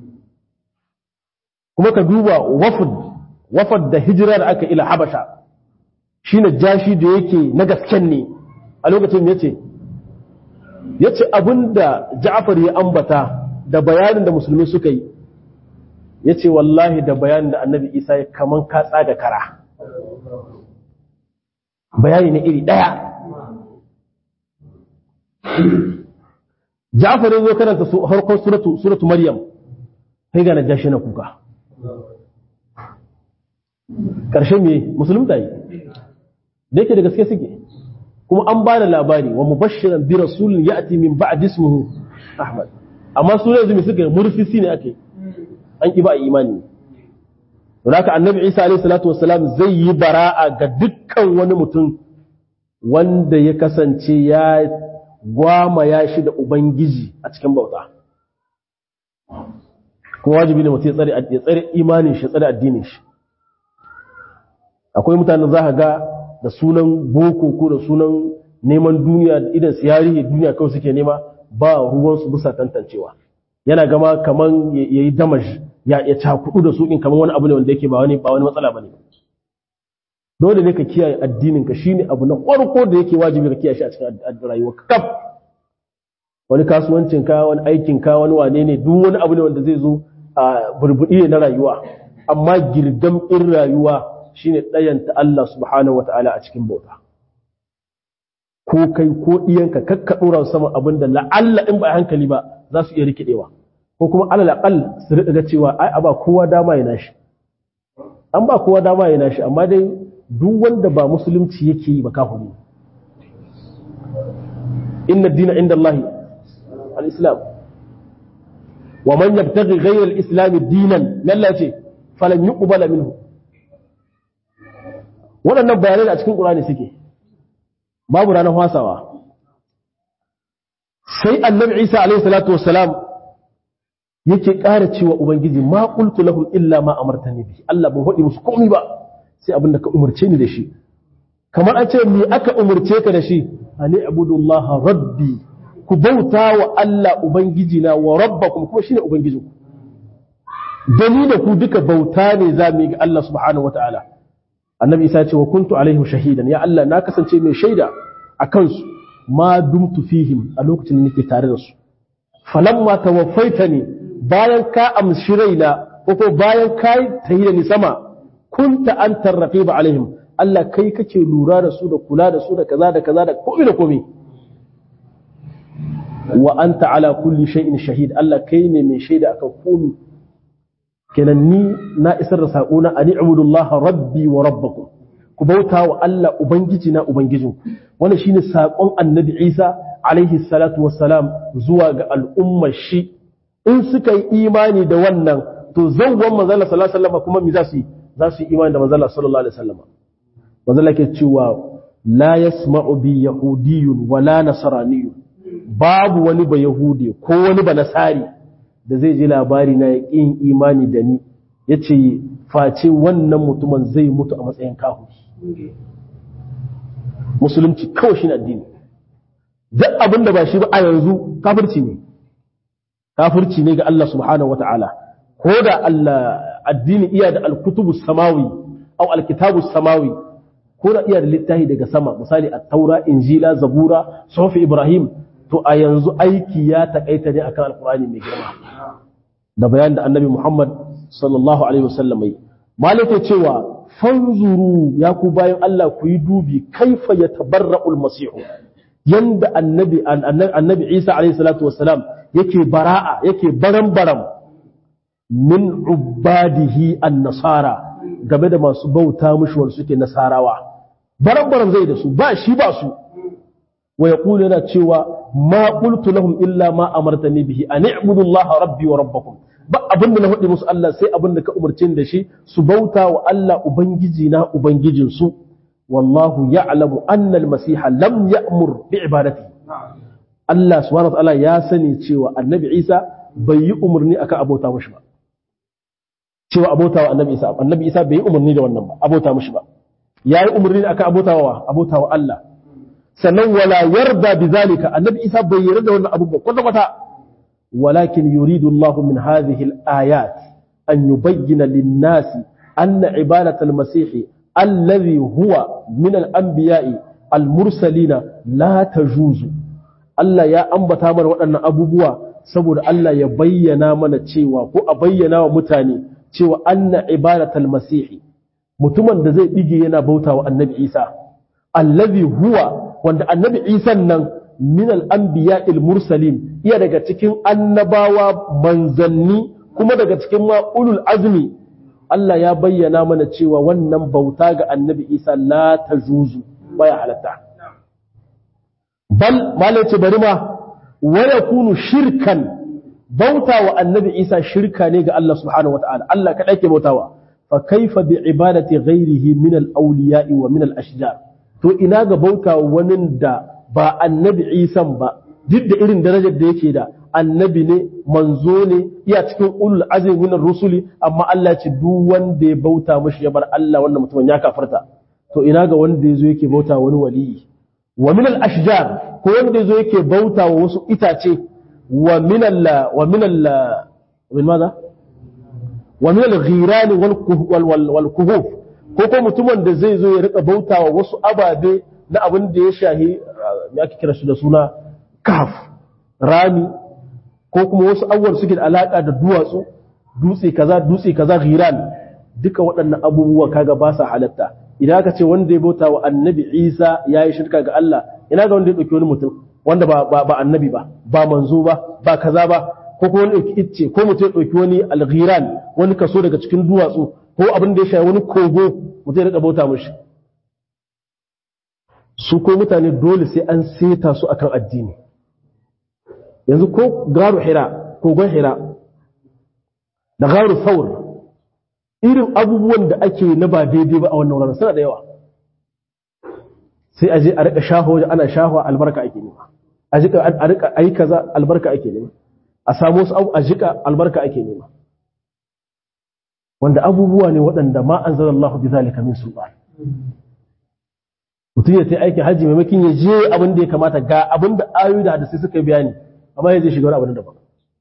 kuma ka duba wafd wafd da hijira da aka ila habasha shine jashi da yake na gasken ne a lokacin yace yace abinda Ja'far ya ambata da bayanin da musulmi suka yi yace wallahi da bayanin da Annabi Isa ya kaman ka tsaga kara bayani ne iri daya Ja'far ya zo karanta harkar suratu suratu Maryam sai ga najashi na kuka karshen me musulunta yi da yake da gaske suke kuma an ba da labari wa mubashiran bi rasulin ya'ti min ba'd ismihi Ahmad amma su yanzu me suka murfisi ne ake an ki ba imani haka annabi Isa alaihi salatu wassalam zai yi bara'a ga dukkan wani mutum wanda ya kasance ya gwama ya shi da ubangiji a cikin bauta kuma wajibi ne mutum ya tsare imanin shi tsare addinin shi akwai mutane za ka ga da sunan boko ko da sunan neman duniya da idan siyari duniya kawai suke nema ba ruwansu bisa tantancewa yana gama kaman ya yi damaj ya ya cakudu da sukin kaman wani abu ne wanda yake ba wani ba wani matsala bane dole ne ka kiyaye addinin ka shine abu na farko da yake wajibi ka kiyaye shi a cikin rayuwar ka kaf wani kasuwancin ka wani aikin ka wani wane ne duk wani abu ne wanda zai zo a burbudi ne na rayuwa amma girgam in rayuwa shine ɗayanta Allah subhanahu wata'ala a cikin bauta ko kai ko iyanka kakka ɗora sama abin da la'alla in ba a hankali ba za su iya rikidewa ko kuma alal aqal su riƙa ga cewa ai a ba kowa dama ya nashi an ba kowa dama ya nashi amma dai duk wanda ba musulunci yake yi ba kafiri inna dina inda Allah al-islam wa man yabtaghi ghayra al-islam dinan lallace falan yuqbala minhu waɗannan bayanai da a cikin ƙurani suke babu ranar fasawa sai annabi isa alaihi salatu wassalam yake ƙara cewa ubangiji ma qultu lahum illa ma amartani bi Allah ban faɗi musu komai ba sai abin da ka umarce ni da shi kamar an ce me aka umarce ka da shi ani abudullaha rabbi ku bauta wa Allah ubangiji na wa rabbakum kuma shine ubangijinku da ni da ku duka bauta ne za mu yi ga Allah subhanahu wataala annabi isa ce wa kuntu alaihim shahidan ya Allah na kasance mai shaida a kansu ma dumtu fihim a lokacin da nake tare da su falamma tawaffaitani bayan ka amshi raina ko ko bayan ka tayi da ni sama kunta antar raqiba alaihim Allah kai kake lura da su da kula da su da kaza da kaza da komai da komai wa anta ala kulli shay'in shahid Allah kai ne mai shaida akan komai kenan ni na isar da saƙona a ni'amudullaha rabbi wa rabbakum ku bauta wa Allah ubangiji na ubangijinku wannan shine saƙon annabi Isa alaihi salatu wassalam zuwa ga al'ummar shi in suka yi imani da wannan to zawwan manzala sallallahu alaihi wasallam kuma me za su yi za su yi imani da manzala sallallahu alaihi wasallam manzala ke cewa la yasma'u bi yahudiyyun wala nasraniyyun babu wani ba yahudi ko wani ba nasari da zai ji labari na yaƙin imani da ni ya ce face wannan mutumin zai mutu a matsayin kahuri musulunci kawai shi addini duk abin da ba shi ba a yanzu kafirci ne kafirci ne ga Allah subhanahu wata'ala ko da Allah addini iya da alkutubu samawi au alkitabu samawi ko da iya da littafi daga sama misali at-taura injila zabura sufi ibrahim to a yanzu aiki ya takaita ne akan alkur'ani mai girma da bayan da annabi Muhammad sallallahu alaihi wasallam yi malaka cewa fanzuru ya ku bayan Allah ku yi dubi kaifa yatabarra'ul masih yanda annabi annabi Isa alaihi salatu wassalam yake bara'a yake baram-baram min ubadihi an-nasara game da masu bauta mushi wanda suke nasarawa baram-baram zai da su ba shi ba su wa yaqulu yana cewa ma qultu lahum illa ma amartani bihi an i'budu allaha rabbi wa rabbakum ba abin da na faɗi musu Allah sai abin da ka umarce da shi su bauta wa Allah ubangiji na ubangijin su wallahu ya'lamu anna al-masiha lam ya'mur bi ibadati Allah subhanahu wa ta'ala ya sani cewa annabi Isa bai yi umarni akan abota mushi ba cewa abota wa annabi Isa annabi Isa bai yi umarni da wannan ba abota mushi ba yayi umarni akan abota wa abota wa Allah sannan wala yarda bizalika annabi isa bai yarda da wannan abubuwa kwata kwata walakin yuridu Allah min hadhihi al-ayat an yubayyana lin-nasi anna ibadatu al-masih alladhi huwa min al-anbiya'i al-mursalina la tajuzu Allah ya ambata mana waɗannan abubuwa saboda Allah ya bayyana mana cewa ko a bayyana wa mutane cewa anna ibadatul masih mutumin da zai dige yana bautawa annabi Isa allazi huwa wanda annabi isan nan min al'ambiya mursalin iya daga cikin annabawa manzanni kuma daga cikin ma'ulul azmi Allah ya bayyana mana cewa wannan bauta ga annabi isa la ta juzu baya halatta bal malai ce bari ma waya kunu shirkan bauta wa annabi isa shirka ne ga Allah subhanahu wa ta'ala Allah kaɗai ke bautawa fa kaifa bi ibadati ghairihi min al-awliya'i wa min al-ashjar to ina ga bauta wani da ba annabi isan ba duk da irin darajar da yake da annabi ne manzo ne iya cikin ulul azmi min rusuli amma Allah ce duk wanda ya bauta mashi ya bar Allah wannan mutumin ya kafarta to ina ga wanda yazo yake bauta wani waliyi wa min al-ashjar ko wanda yazo yake bauta wa wasu itace wa min al wa min al min maza wa min al-ghiran wal wal kuhuf ko ko mutumin da zai zo ya rika bauta wa wasu ababe na abin da ya shahi me ake kira shi da suna kaf rami ko kuma wasu abubuwan suke da alaka da duwatsu dutse kaza dutse kaza ghiran duka waɗannan abubuwa kaga ba sa halatta idan aka ce wanda ya bauta wa annabi Isa ya yi shirka ga Allah ina ga wanda ya ɗauki wani mutum wanda ba ba annabi ba ba manzo ba ba kaza ba ko kuma wani ɗauki icce ko mutum ya ɗauki wani alghiran wani kaso daga cikin duwatsu ko abin da ya shafi wani kogo mutum ya rika bauta mishi su ko mutane dole sai an seta su akan addini yanzu ko garu hira kogon hira da garu saur irin abubuwan da ake na ba daidai ba a wannan wurin suna da yawa sai aje a rika shaho ana shaho albarka ake nema a jika a rika ayi kaza albarka ake nema a samu wasu abu a jika albarka ake nema wanda abubuwa ne waɗanda ma anzalallahu bi zalika min sultan mutum ya sai aikin hajji maimakon ya je abin da ya kamata ga abin da ayoyi da hadisi suka bayani amma ya zai shiga wani abin daban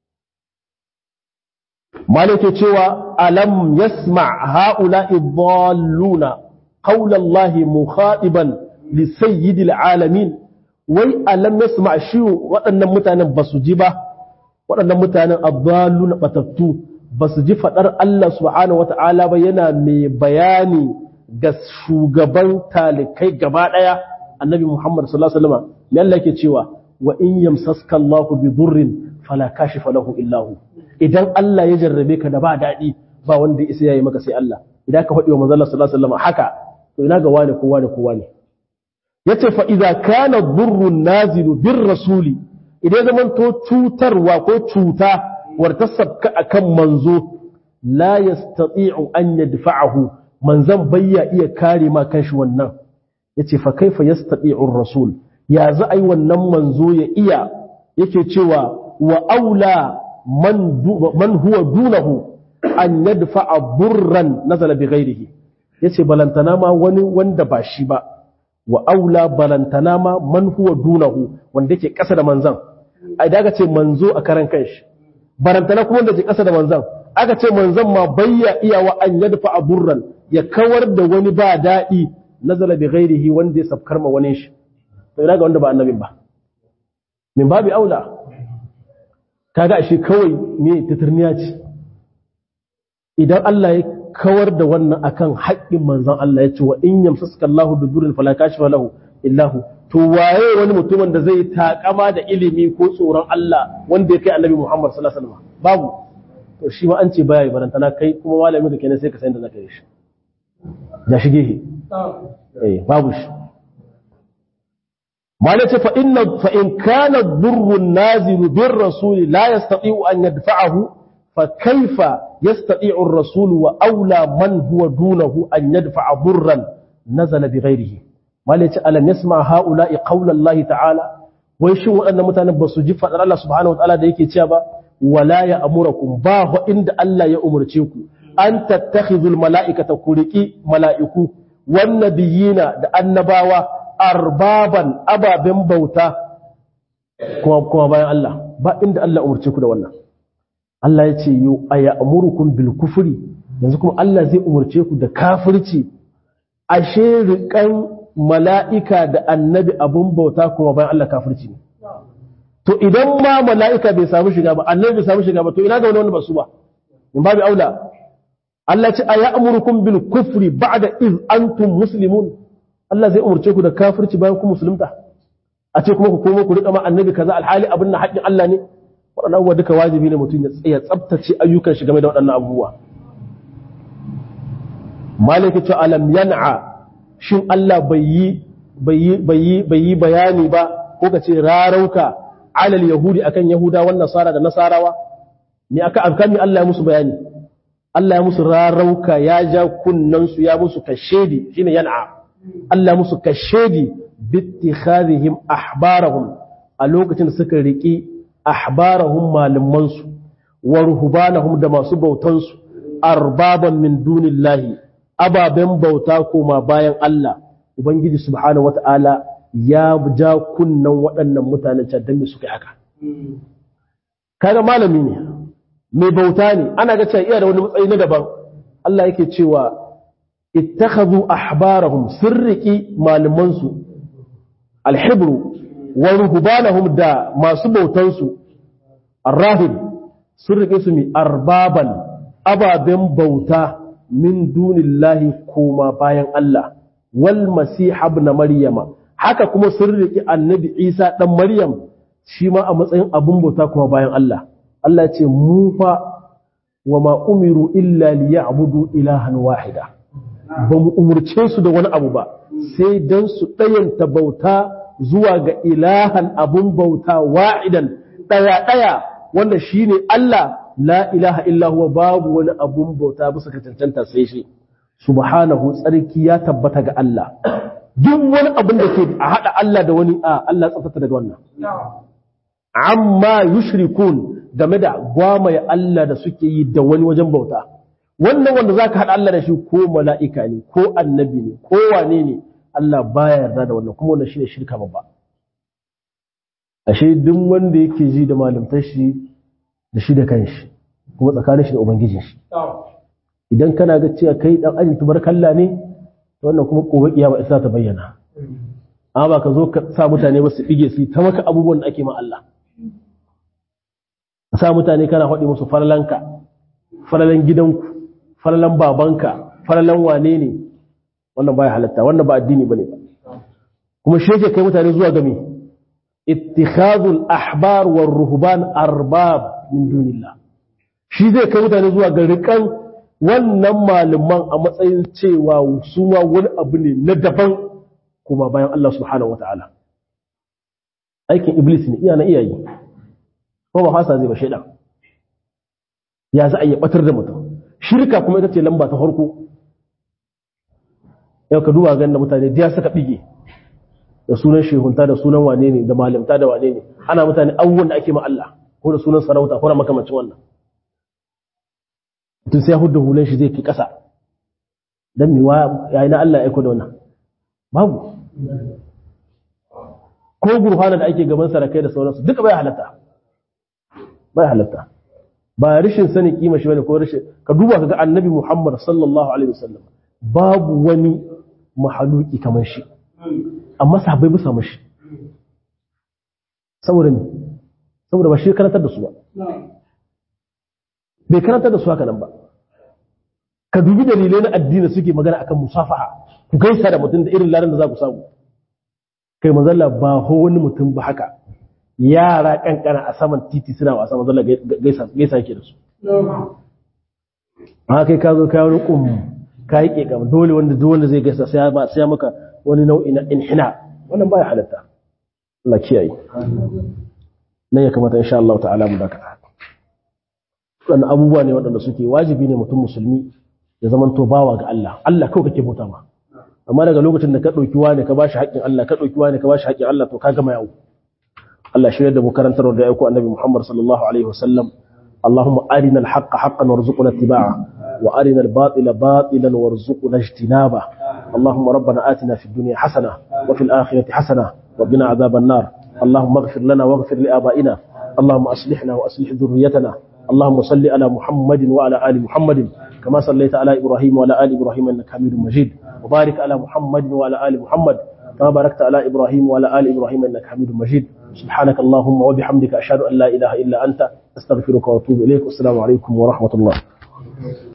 malike cewa alam yasma haula idalluna qawla Allah mukhatiban li sayyidil alamin wai alam yasma shi waɗannan mutanen basu ji ba waɗannan mutanen adalluna batattu basu ji fadar Allah subhanahu wataala ba yana mai bayani ga shugaban talikai gaba ɗaya annabi Muhammad sallallahu alaihi wasallam me Allah yake cewa wa in yamsaska Allahu bi durrin fala kashifa lahu illa hu idan Allah ya jarrabe ka da ba daɗi ba wanda isa yayi maka sai Allah idan ka faɗi wa manzon Allah sallallahu alaihi wasallam haka to ina ga wani kowa ne kowa ne yace fa idza kana durrun nazilu bir rasuli idan zaman to cutarwa ko cuta wartasabka akan manzo la yastati'u an yadfa'ahu manzan bayya iya kare ma kanshi wannan yace fa kaifa yastati'u rasul ya za ai wannan manzo ya iya yake cewa wa aula man man huwa dunahu an yadfa'a burran nazala bi ghairihi yace balantana ma wani wanda ba shi ba wa aula balantana ma man huwa dunahu wanda yake kasa da manzan ai da ce manzo a karan kanshi barantana kuma wanda ke kasa da manzan aka ce manzan ma bayya iya wa an yadfa burran ya kawar da wani ba daɗi nazala bi ghairihi wanda ya safkar ma wani shi to ina ga wanda ba annabin ba min babi aula kaga ashe kawai me titirniya ce idan Allah ya kawar da wannan akan haƙƙin manzon Allah ya ce wa in yamsaka Allahu bi durrin fala kashifa lahu illahu to waye wani mutumin da zai takama da ilimi ko tsoron Allah wanda ya kai annabi Muhammad sallallahu alaihi wasallam babu to shi ma an ce baya yi barantana kai kuma malami da kenan sai ka san da zaka yi shi ya shige shi eh babu shi malai ce fa inna fa in kana durru nazilu bir rasul la yastati'u an yadfa'ahu fa kaifa yastati'u ar-rasul wa aula man huwa dunahu an yadfa'a durran nazala bi ghairihi malai ce alam yasma haula'i qawla Allah ta'ala wai shin waɗannan mutanen ba su ji fadar Allah subhanahu wa ta'ala da yake cewa ba wala ya amurakum ba ho inda Allah ya umurce ku an tattakhizul mala'ikata ku riki mala'iku wan nabiyina da annabawa arbaban ababen bauta kuma kuma bayan Allah ba inda Allah umurce ku da wannan Allah ya ce yu aya amurukum bil kufri yanzu kuma Allah zai umurce ku da kafirci ashe rikan mala'ika da annabi abun bauta kuma bayan Allah kafirci ne to idan ma mala'ika bai samu shiga ba annabi bai samu shiga ba to ina ga wani wanda ba su ba in babu aula Allah ce aya amurukum bil kufri ba'da iz antum muslimun Allah zai umurce ku da kafirci bayan ku musulunta a ce kuma ku komo ku rika ma annabi kaza alhali abin na haƙƙin Allah ne waɗannan abubuwa duka wajibi ne mutum ya tsaya tsabtace ayyukan shi game da waɗannan abubuwa malaka ce alam yan'a shin Allah bai yi bai yi bayani ba ko ka ce rarauka alal yahudi akan yahuda wan nasara da nasarawa me aka afkan Allah ya musu bayani Allah ya musu rarauka ya ja kunnansu ya musu kashedi shine yan'a Allah musu kashedi bittikhadhihim ahbarahum a lokacin da suka riki ahbarahum malamansu wa ruhbanahum da masu bautansu arbaban min dunillahi ababen bauta koma bayan Allah ubangiji subhanahu wata'ala ya ja kunnan waɗannan mutanen can dan me suka yi haka kaga malami ne mai bauta ne ana ga cewa iya da wani matsayi na daban Allah yake cewa ittakhadhu ahbarahum sirriki malamansu alhibru wa ruhbanahum da masu bautansu arrahib sirrike su mi arbaban ababen bauta min dunillahi koma bayan Allah wal masih ibn maryama haka kuma sirrike annabi Isa dan Maryam shi ma a matsayin abun bauta kuma bayan Allah Allah ya ce mu fa wa ma umiru illa liya'budu ilahan wahida ba mu umurce su da wani abu ba sai dan su ɗayanta bauta zuwa ga ilahan abun bauta wa'idan ɗaya ɗaya wanda shine Allah la ilaha illa huwa babu wani abun bauta bisa ka cancanta sai shi subhanahu tsarki ya tabbata ga Allah duk wani abin da ke a haɗa Allah da wani a Allah tsafata daga wannan amma yushrikun game da gwamaye Allah da suke yi da wani wajen bauta wannan wanda zaka haɗa Allah da shi ko mala'ika ne ko annabi ne ko wane ne Allah baya yarda da wannan kuma wannan shine shirka babba ashe duk wanda yake ji da malamtar shi da shi da kanshi kuma tsakanin shi da ubangijin shi idan kana ga cewa kai dan ajin tubarkalla ne wannan kuma gobe kiyama isa ta bayyana amma ba ka zo ka sa mutane ba su bige su ta maka abubuwan da ake ma Allah ka sa mutane kana faɗi musu falalanka falalan gidanku falalan babanka falalan wane ne wannan baya halatta wannan ba addini bane ba kuma shi yake kai mutane zuwa ga me ittikhadul ahbar war ruhban arbab min dunillah shi zai kai mutane zuwa ga rikan wannan malaman a matsayin cewa su ma wani abu ne na daban kuma bayan Allah subhanahu wataala aikin iblis ne iya na iyayi ko ba fasa zai ba shaidan ya za a yi batar da mutum shirka kuma ita ce lamba ta farko yau ka duba ganin da mutane da suka bige da sunan shehunta da sunan wane ne da malimta da wane ne ana mutane abubuwan da ake ma Allah ko da sunan sarauta ko da makamancin wannan mutum sai ya hudu hulan shi zai fi ƙasa don miwa yayi na Allah ya aiko da wannan babu ko gurfana da ake gaban sarakai da sauransu duka bai halatta bai halatta ba rashin sani kima shi bane ko rashin ka duba kaga annabi Muhammad sallallahu alaihi wasallam babu wani mahaluki kamar shi amma sahabbai bisa mashi saboda ne saboda ba shi karantar da su ba bai karantar da su haka nan ba ka dubi dalilai na addini suke magana akan musafaha ku gaisa da mutum da irin ladan da za ku samu kai mazalla ba ho wani mutum ba haka yara kankana a saman titi suna wasa mazalla gaisa gaisa yake da su ma kai ka zo ka wani kum ka yi kekam dole wanda duk wanda zai gaisa sai ba sai maka wani nau'i na inhina wannan baya halatta Allah kiyaye nan ya kamata insha Allah ta'ala mu dakata wannan abubuwa ne waɗanda suke wajibi ne mutum musulmi ya zama to bawa ga Allah Allah kawai kake bauta ma amma daga lokacin da ka ɗauki wani ka bashi haƙƙin Allah ka ɗauki wani ka bashi haƙƙin Allah to ka gama yawo Allah shirya da mu karantar da aiko annabi Muhammad sallallahu alaihi wasallam اللهم أرنا الحق حقا وارزقنا اتباعه وأرنا الباطل باطلا وارزقنا اجتنابه اللهم ربنا آتنا في الدنيا حسنة وفي الآخرة حسنة وقنا عذاب النار اللهم اغفر لنا واغفر لآبائنا اللهم أصلحنا وأصلح ذريتنا اللهم صل على محمد وعلى آل محمد كما صليت على إبراهيم وعلى آل إبراهيم إنك حميد مجيد وبارك على محمد وعلى آل محمد كما باركت على إبراهيم وعلى آل إبراهيم إنك حميد مجيد سبحانك اللهم وبحمدك أشهد أن لا إله إلا أنت أستغفرك وأتوب إليك والسلام عليكم ورحمة الله